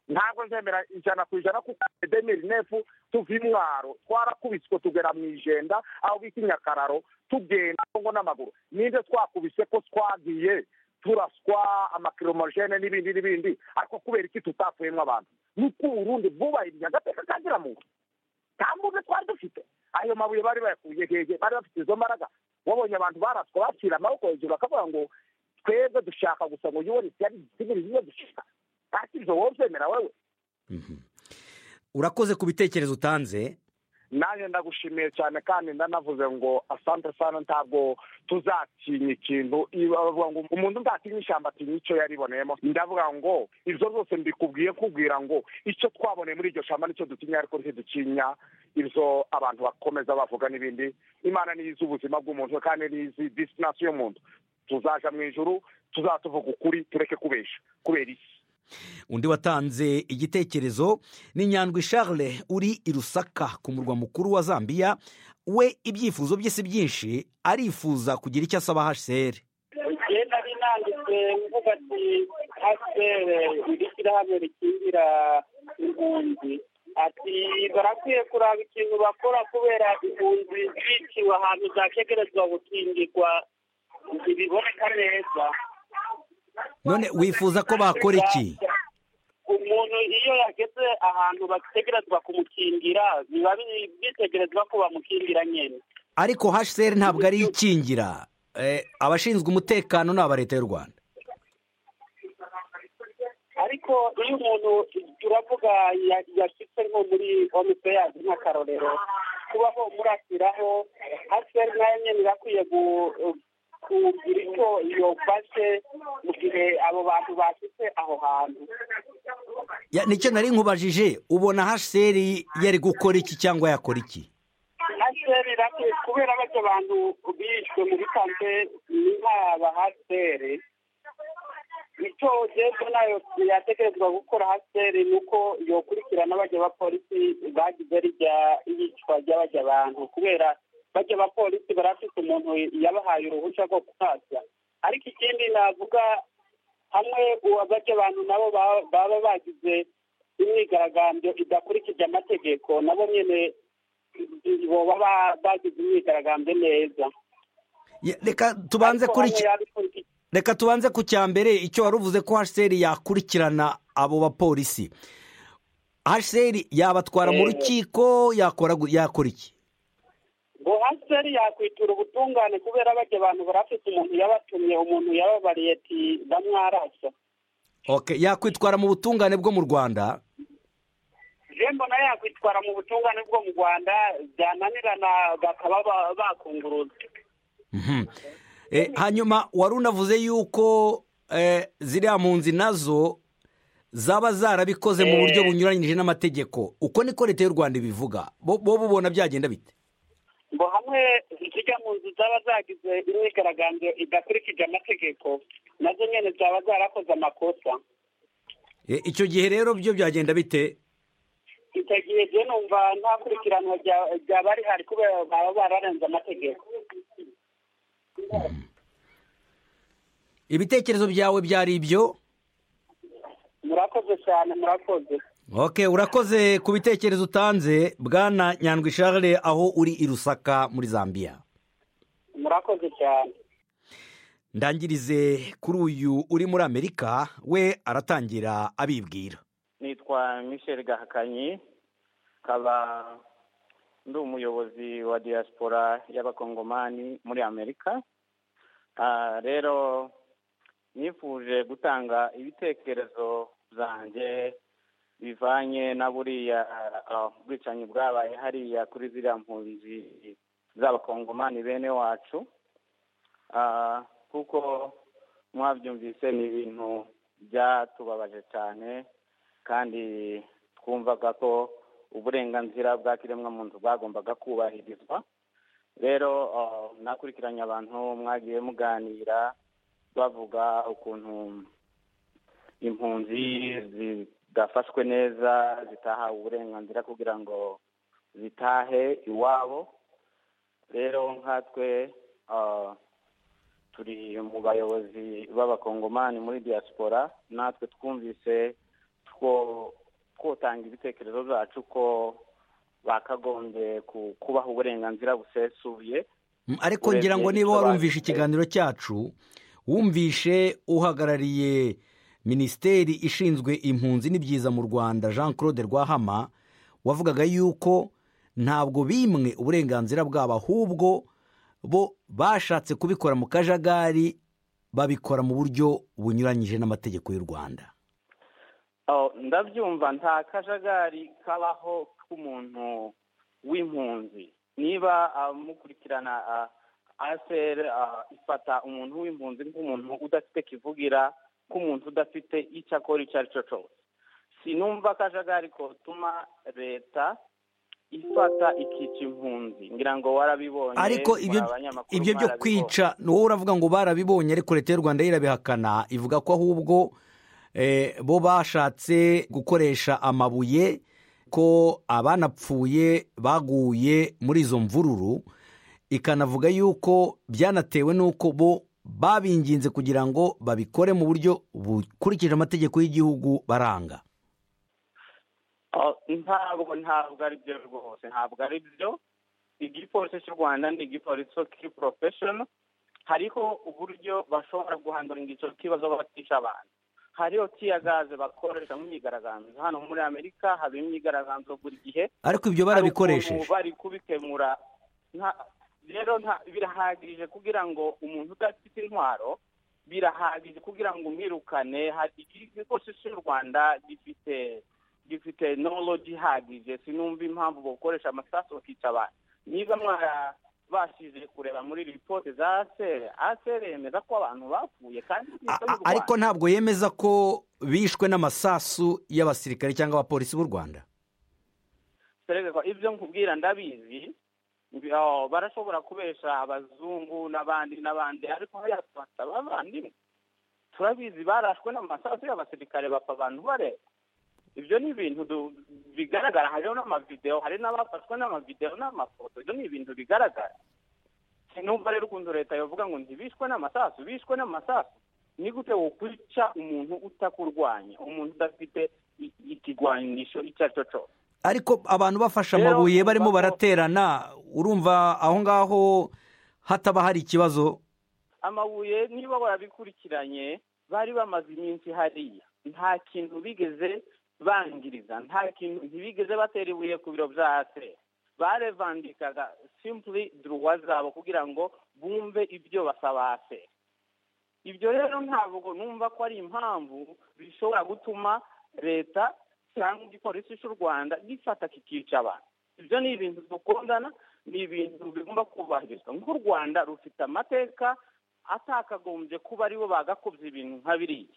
[SPEAKER 3] ntabwo nzemera ijana ku ijana kuko demiri nefu tuva imwaro twarakubiswe tugera mu ijenda aho bita inyakararo tugenda ngo n'amaguru ninde twakubise ko twagiye turaswa amakiromogene n'ibindi n'ibindi ariko kubera iki tutapfuyemo abantu nuko uburundi bwubahirije agateka ka muntu nta mbunda twari dufite ayo mabuye bari bayakuye hehe bari bafite izo mbaraga wabonye abantu baraswa bashyira amaboko hejuru bakavuga ngo twebwe dushaka gusa ngo yuwe ari igisigirizi iyo dushaka ati ibyo wowe ubyemera wowe
[SPEAKER 1] Mhm. urakoze ku bitekerezo utanze
[SPEAKER 3] nanjye ndagushimiye cyane kandi ndanavuze ngo asante sana ntabwo tuzatinya ikintu Iba- bavuga ngo umuntu ntatinya ishyamba atinya icyo yariboneyemo ndavuga ngo ibyo zose mbikubwiye kubwira ngo icyo twaboneye muri iryo shyamba nicyo dutinya ariko ntidutinya ibyo abantu bakomeza bavuga n'ibindi imana niyo izi ubuzima bw'umuntu kandi niyo izi disitansi y'umuntu tuzaja mu ijuru tuzatuvuga ukuri tureke kubesha kubera iki
[SPEAKER 1] undi watanze igitekerezo ni nyandwi charles uri i rusaka ku murwa mukuru wa zambia we ibyifuzo bye si byinshi arifuza kugira icyo asaba hcr
[SPEAKER 8] genda binanditse mvuga ati asere iri shyirahamwe rikingira impunzi ati barakwiye kuraba ikintu bakora kubera impunzi ziciwe ahantu zakegerezwa gukingirwa ntibiboneka neza
[SPEAKER 1] none wifuza ko bakora iki
[SPEAKER 8] umuntu iyo
[SPEAKER 9] ahantu bategerezwa kumukingira biba bitegerezwa ko bamukingira nyine
[SPEAKER 1] ariko hsr ntabwo ari yo ikingira Eh, abashinzwe umutekano ni aba leta y'u rwanda
[SPEAKER 9] ariko iyo umuntu uravuga ya- yashyitse nko muri omipeyazi nk'akarorero kuba ho murashyiraho aseri nayo nyine irakwiye gu- kugira icyo yofashe mu gihe abo bantu bashyitse aho hantu
[SPEAKER 1] Ya, nicyo nari nkubajije ubona hsr yari gukora iki cyangwa yakora iki
[SPEAKER 9] haseri irakwiye kubera bajya abantu bishwe muri kante ni nk'aba haseri icyo jyewe nayo yatekerezwa gukora haseri ni uko yokurikirana bajya abapolisi bagize rijya iyicwa ry'abajya abantu kubera bajya abapolisi barafite umuntu yabahaye uruhushya rwo kuhaza ariko ikindi navuga hamwe bajya abantu nabo ba- baba bagize imyigaragambyo idakurikije amategeko nabo nyine baba ba- bagize imyigaragambyo neza
[SPEAKER 1] Ya, reka tubanze kuri iki-
[SPEAKER 9] iki
[SPEAKER 1] reka tubanze ku cya mbere icyo wari uvuze ko hsr yakurikirana abo bapolisi hsr yabatwara mu
[SPEAKER 9] Eh.
[SPEAKER 1] rukiko yakora gu- yakora iki
[SPEAKER 9] ngo haseri yakwitura ubutungane kubera bajya abantu barafite umuntu yabatumye umuntu yababariye ati ndamwarasa
[SPEAKER 1] Ok, yakwitwara mu butungane bwo mu rwanda
[SPEAKER 9] je mbona yakwitwara mu butungane bwo mu rwanda byananirana bakaba ba- bakunguruza
[SPEAKER 1] Mhm. Eh, hanyuma wari unavuze yuko eh, ziriya mpunzi nazo zaba zarabikoze mu buryo
[SPEAKER 9] Eh.
[SPEAKER 1] bunyuranyije n'amategeko uko niko leta y'u rwanda ibivuga bo bo bubona byagenda bite
[SPEAKER 9] ngo hamwe zijya mu nzu zaba zagize imyigaragambyo idakurikije amategeko nazo nyine zaba zarakoze amakosa
[SPEAKER 1] Eh, icyo gihe rero byo byagenda bite
[SPEAKER 9] icyo gihe je numva nta kurikiranwa rya- ryaba rihari kubera baba bararenze amategeko
[SPEAKER 1] ibitekerezo byawe byari ibyo
[SPEAKER 9] murakoze cyane murakoze
[SPEAKER 1] ok urakoze ku bitekerezo utanze bwana nyandwi charles aho uri i rusaka muri zambia
[SPEAKER 9] murakoze cyane
[SPEAKER 1] ndangirize kuri uyu uri muri amerika we aratangira abibwira
[SPEAKER 3] nitwa michel gahakanyi nkaba ndi umuyobozi wa diaspora y'abakongomani muri amerika Ah, rero nifuje gutanga ibitekerezo byanjye bivanye na buriya ah, bwicanyi bwabaye hariya kuri ziriya mpunzi z'abakongomani bene wacu Ah, kuko mwabyumvise ni ibintu byatubabaje cyane kandi twumvaga ko uburenganzira bwa kiremwamuntu bwagombaga kubahirizwa rero ah, nakurikiranye abantu mwagiye muganira bavuga ukuntu impunzi zidafashwe neza zitahawe uburenganzira kugira ngo zitahe iwabo rero nkatwe ah, turi mu bayobozi b'abakongomani muri diaspora natwe twumvise two kotanga ibitekerezo byacu ko bakagombye ku- kubaha uburenganzira busesuye
[SPEAKER 1] Mm, ariko ngira ngo
[SPEAKER 3] Urebye
[SPEAKER 1] niba
[SPEAKER 3] icyo
[SPEAKER 1] warumvishe
[SPEAKER 3] banditse.
[SPEAKER 1] ikiganiro cyacu wumvishe uhagarariye minisiteri ishinzwe impunzi n'ibyiza mu rwanda jean claude rwahama wavugaga yuko ntabwo bimwe uburenganzira bwabo ahubwo bo bashatse kubikora mu kajagari babikora mu buryo bunyuranyije n'amategeko y'u rwanda
[SPEAKER 3] Oh, ndabyumva nta kajagari kabaho k'umuntu w'impunzi niba ah, mukurikirana ah, ACR ah, ifata umuntu w'impunzi nk'umuntu udafite kivugira nk'umuntu udafite icyo akora icyo ari cyo cyose sinumva akajagari kotuma leta ifata ikica impunzi ngira ngo warabibonye
[SPEAKER 1] ariko ibyo
[SPEAKER 3] mwa banyamakuru
[SPEAKER 1] ibyo byo
[SPEAKER 3] mwarabibonye.
[SPEAKER 1] kwica wowe uravuga ngo barabibonye ariko leta y'u rwanda yo irabihakana ivuga ko ahubwo eh, bo bashatse gukoresha amabuye ko abanapfuye baguye muri izo mvururu ikanavuga yuko byanatewe n'uko bo babinginze kugira ngo babikore mu buryo bukurikije amategeko y'igihugu baranga
[SPEAKER 3] Oh, ntabwo ntabwo ari byo rwose ntabwo ari byo igipolisi cy'u rwanda ni igipolisi kiri porofeshono hariho uburyo bashobora guhanduringa icyo kibazo batisha abantu hariho tiyagaze bakoresha nk'imyigaragambyo hano muri amerika haba imyigaragambyo buri gihe
[SPEAKER 1] ariko ibyo
[SPEAKER 3] hari ukuntu
[SPEAKER 1] barabikoresheje
[SPEAKER 3] bari kubikemura nta- rero nta- birahagije kugira ngo umuntu udafite intwaro birahagije kugira ngo umwirukane hari ikigo cy'u rwanda gifite gifite knowledge ihagije sinumva impamvu bakoresha amasasu bakica abantu niba mwarabashije kureba muri ripoti za asere asere yemeza ko abantu bapfuye kandi
[SPEAKER 1] A-
[SPEAKER 3] bita
[SPEAKER 1] a- ariko ntabwo yemeza ko bishwe n'amasasu y'abasirikare cyangwa abapolisi b'u rwanda
[SPEAKER 3] serega ibyo nkubwira ndabizi mbi- oh, barashobora kubesha abazungu n'abandi n'abandi ariko hariya tubafite abavandimwe turabizi barashwe n'amasasu y'abasirikare bapfa abantu bareba ibyo ni ibintu du- bigaragara hariho n'amavidewo hari n'abafashwe n'amavidewo n'amafoto ibyo ni ibintu bigaragara sinumva rero ukuntu leta yavuga ngo ntibishwe n'amasasu bishwe n'amasasu ni gute wokwica umuntu utakurwanya umuntu udafite i- ikigwanisho icyo ari cyo cyose
[SPEAKER 1] ariko abantu bafashe
[SPEAKER 3] Rero
[SPEAKER 1] amabuye
[SPEAKER 3] urumva
[SPEAKER 1] barimo
[SPEAKER 3] ko-
[SPEAKER 1] baraterana urumva aho ngaho hataba hari ikibazo
[SPEAKER 3] amabuye niba barabikurikiranye bari bamaze iminsi hariya nta kintu bigeze bangiriza nta kintu ntibigeze batera ibuye ku biro bya ase barevandikaga simpuri duruwa zabo kugira ngo bumve ibyo basaba ase ibyo rero ntabwo numva ko ari impamvu bishobora gutuma leta cyangwa igipolisi cy'u rwanda gifata kikica abantu ibyo ni ibintu dukundana ni ibintu bigomba kubahirizwa nk'u rwanda rufite amateka atakagombye kuba aribo bagakubye ibintu nka biriya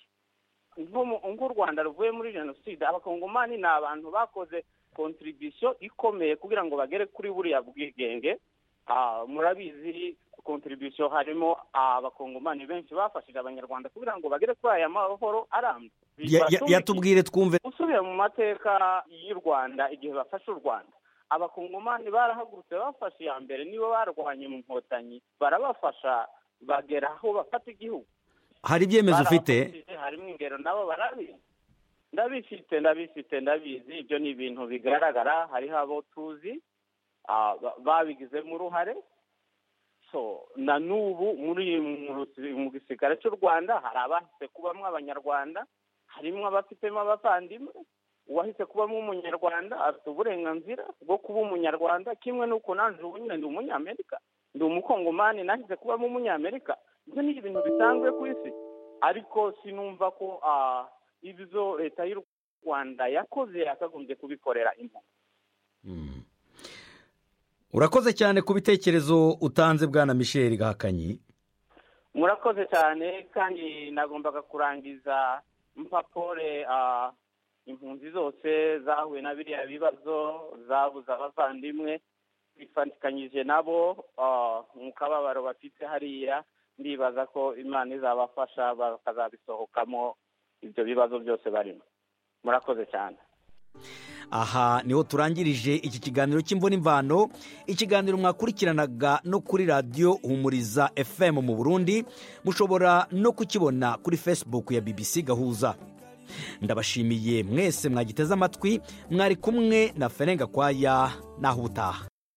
[SPEAKER 3] nko mu- nk'u rwanda ruvuye muri jenoside abakongomani ni abantu bakoze kontribisiyo ikomeye kugira ngo bagere kuri buriya bwigenge Ah, murabizi kontribisiyo harimo abakongomani benshi bafashije abanyarwanda kugira ngo bagere kuri aya mahoro arambye
[SPEAKER 1] Ya- ya-
[SPEAKER 3] Batumikiye
[SPEAKER 1] yatubwire twumve
[SPEAKER 3] usubiye mu mateka y'u rwanda igihe bafashe u rwanda abakongomani barahagurutse bafashe iya mbere nibo barwanya mu nkotanyi barabafasha bagera aho bafata igihugu
[SPEAKER 1] hari ibyemezo ufite
[SPEAKER 3] Barabafashije, harimo ingero nabo barabizi ndabifite ndabifite ndabizi ibyo ni ibintu bigaragara hariho abo tuzi ah, ba- babigizemo uruhare so na n'ubu muri mu rusi- mu gisirikare cy'u rwanda hari abahise kubamo abanyarwanda harimo abafitemo abavandimwe uwahise kubamo umunyarwanda afite uburenganzira bwo kuba umunyarwanda kimwe n'uko nanjye ubu nyine ndi umunyamerika ndi umukongomani nahise kubamo umunyamerika ibyo ni ibintu bisanzwe ku isi ariko sinumva ko ah, ibyo leta y'u rwanda yakoze yakagombye kubikorera impunzi
[SPEAKER 1] urakoze cyane ku bitekerezo utanze bwana michel gahakanyi
[SPEAKER 3] murakoze cyane kandi nagombaga kurangiza mpapore ah, impunzi zose zahuye na biriya bibazo zabuze abavandimwe bifatikanyije nabo ah, mu kababaro bafite hariya ndibaza ko imana izabafasha bakazabisohokamo ibyo bibazo byose barimo murakoze cyane
[SPEAKER 1] aha niho turangirije iki kiganiro cy'imvano ikiganiro mwakurikiranaga no kuri radiyo humuriza fm mu burundi mushobora no kukibona kuri facebook ya bbc gahuza ndabashimiye mwese mwagiteze amatwi mwari kumwe na ferenga kwaya naho ubutaha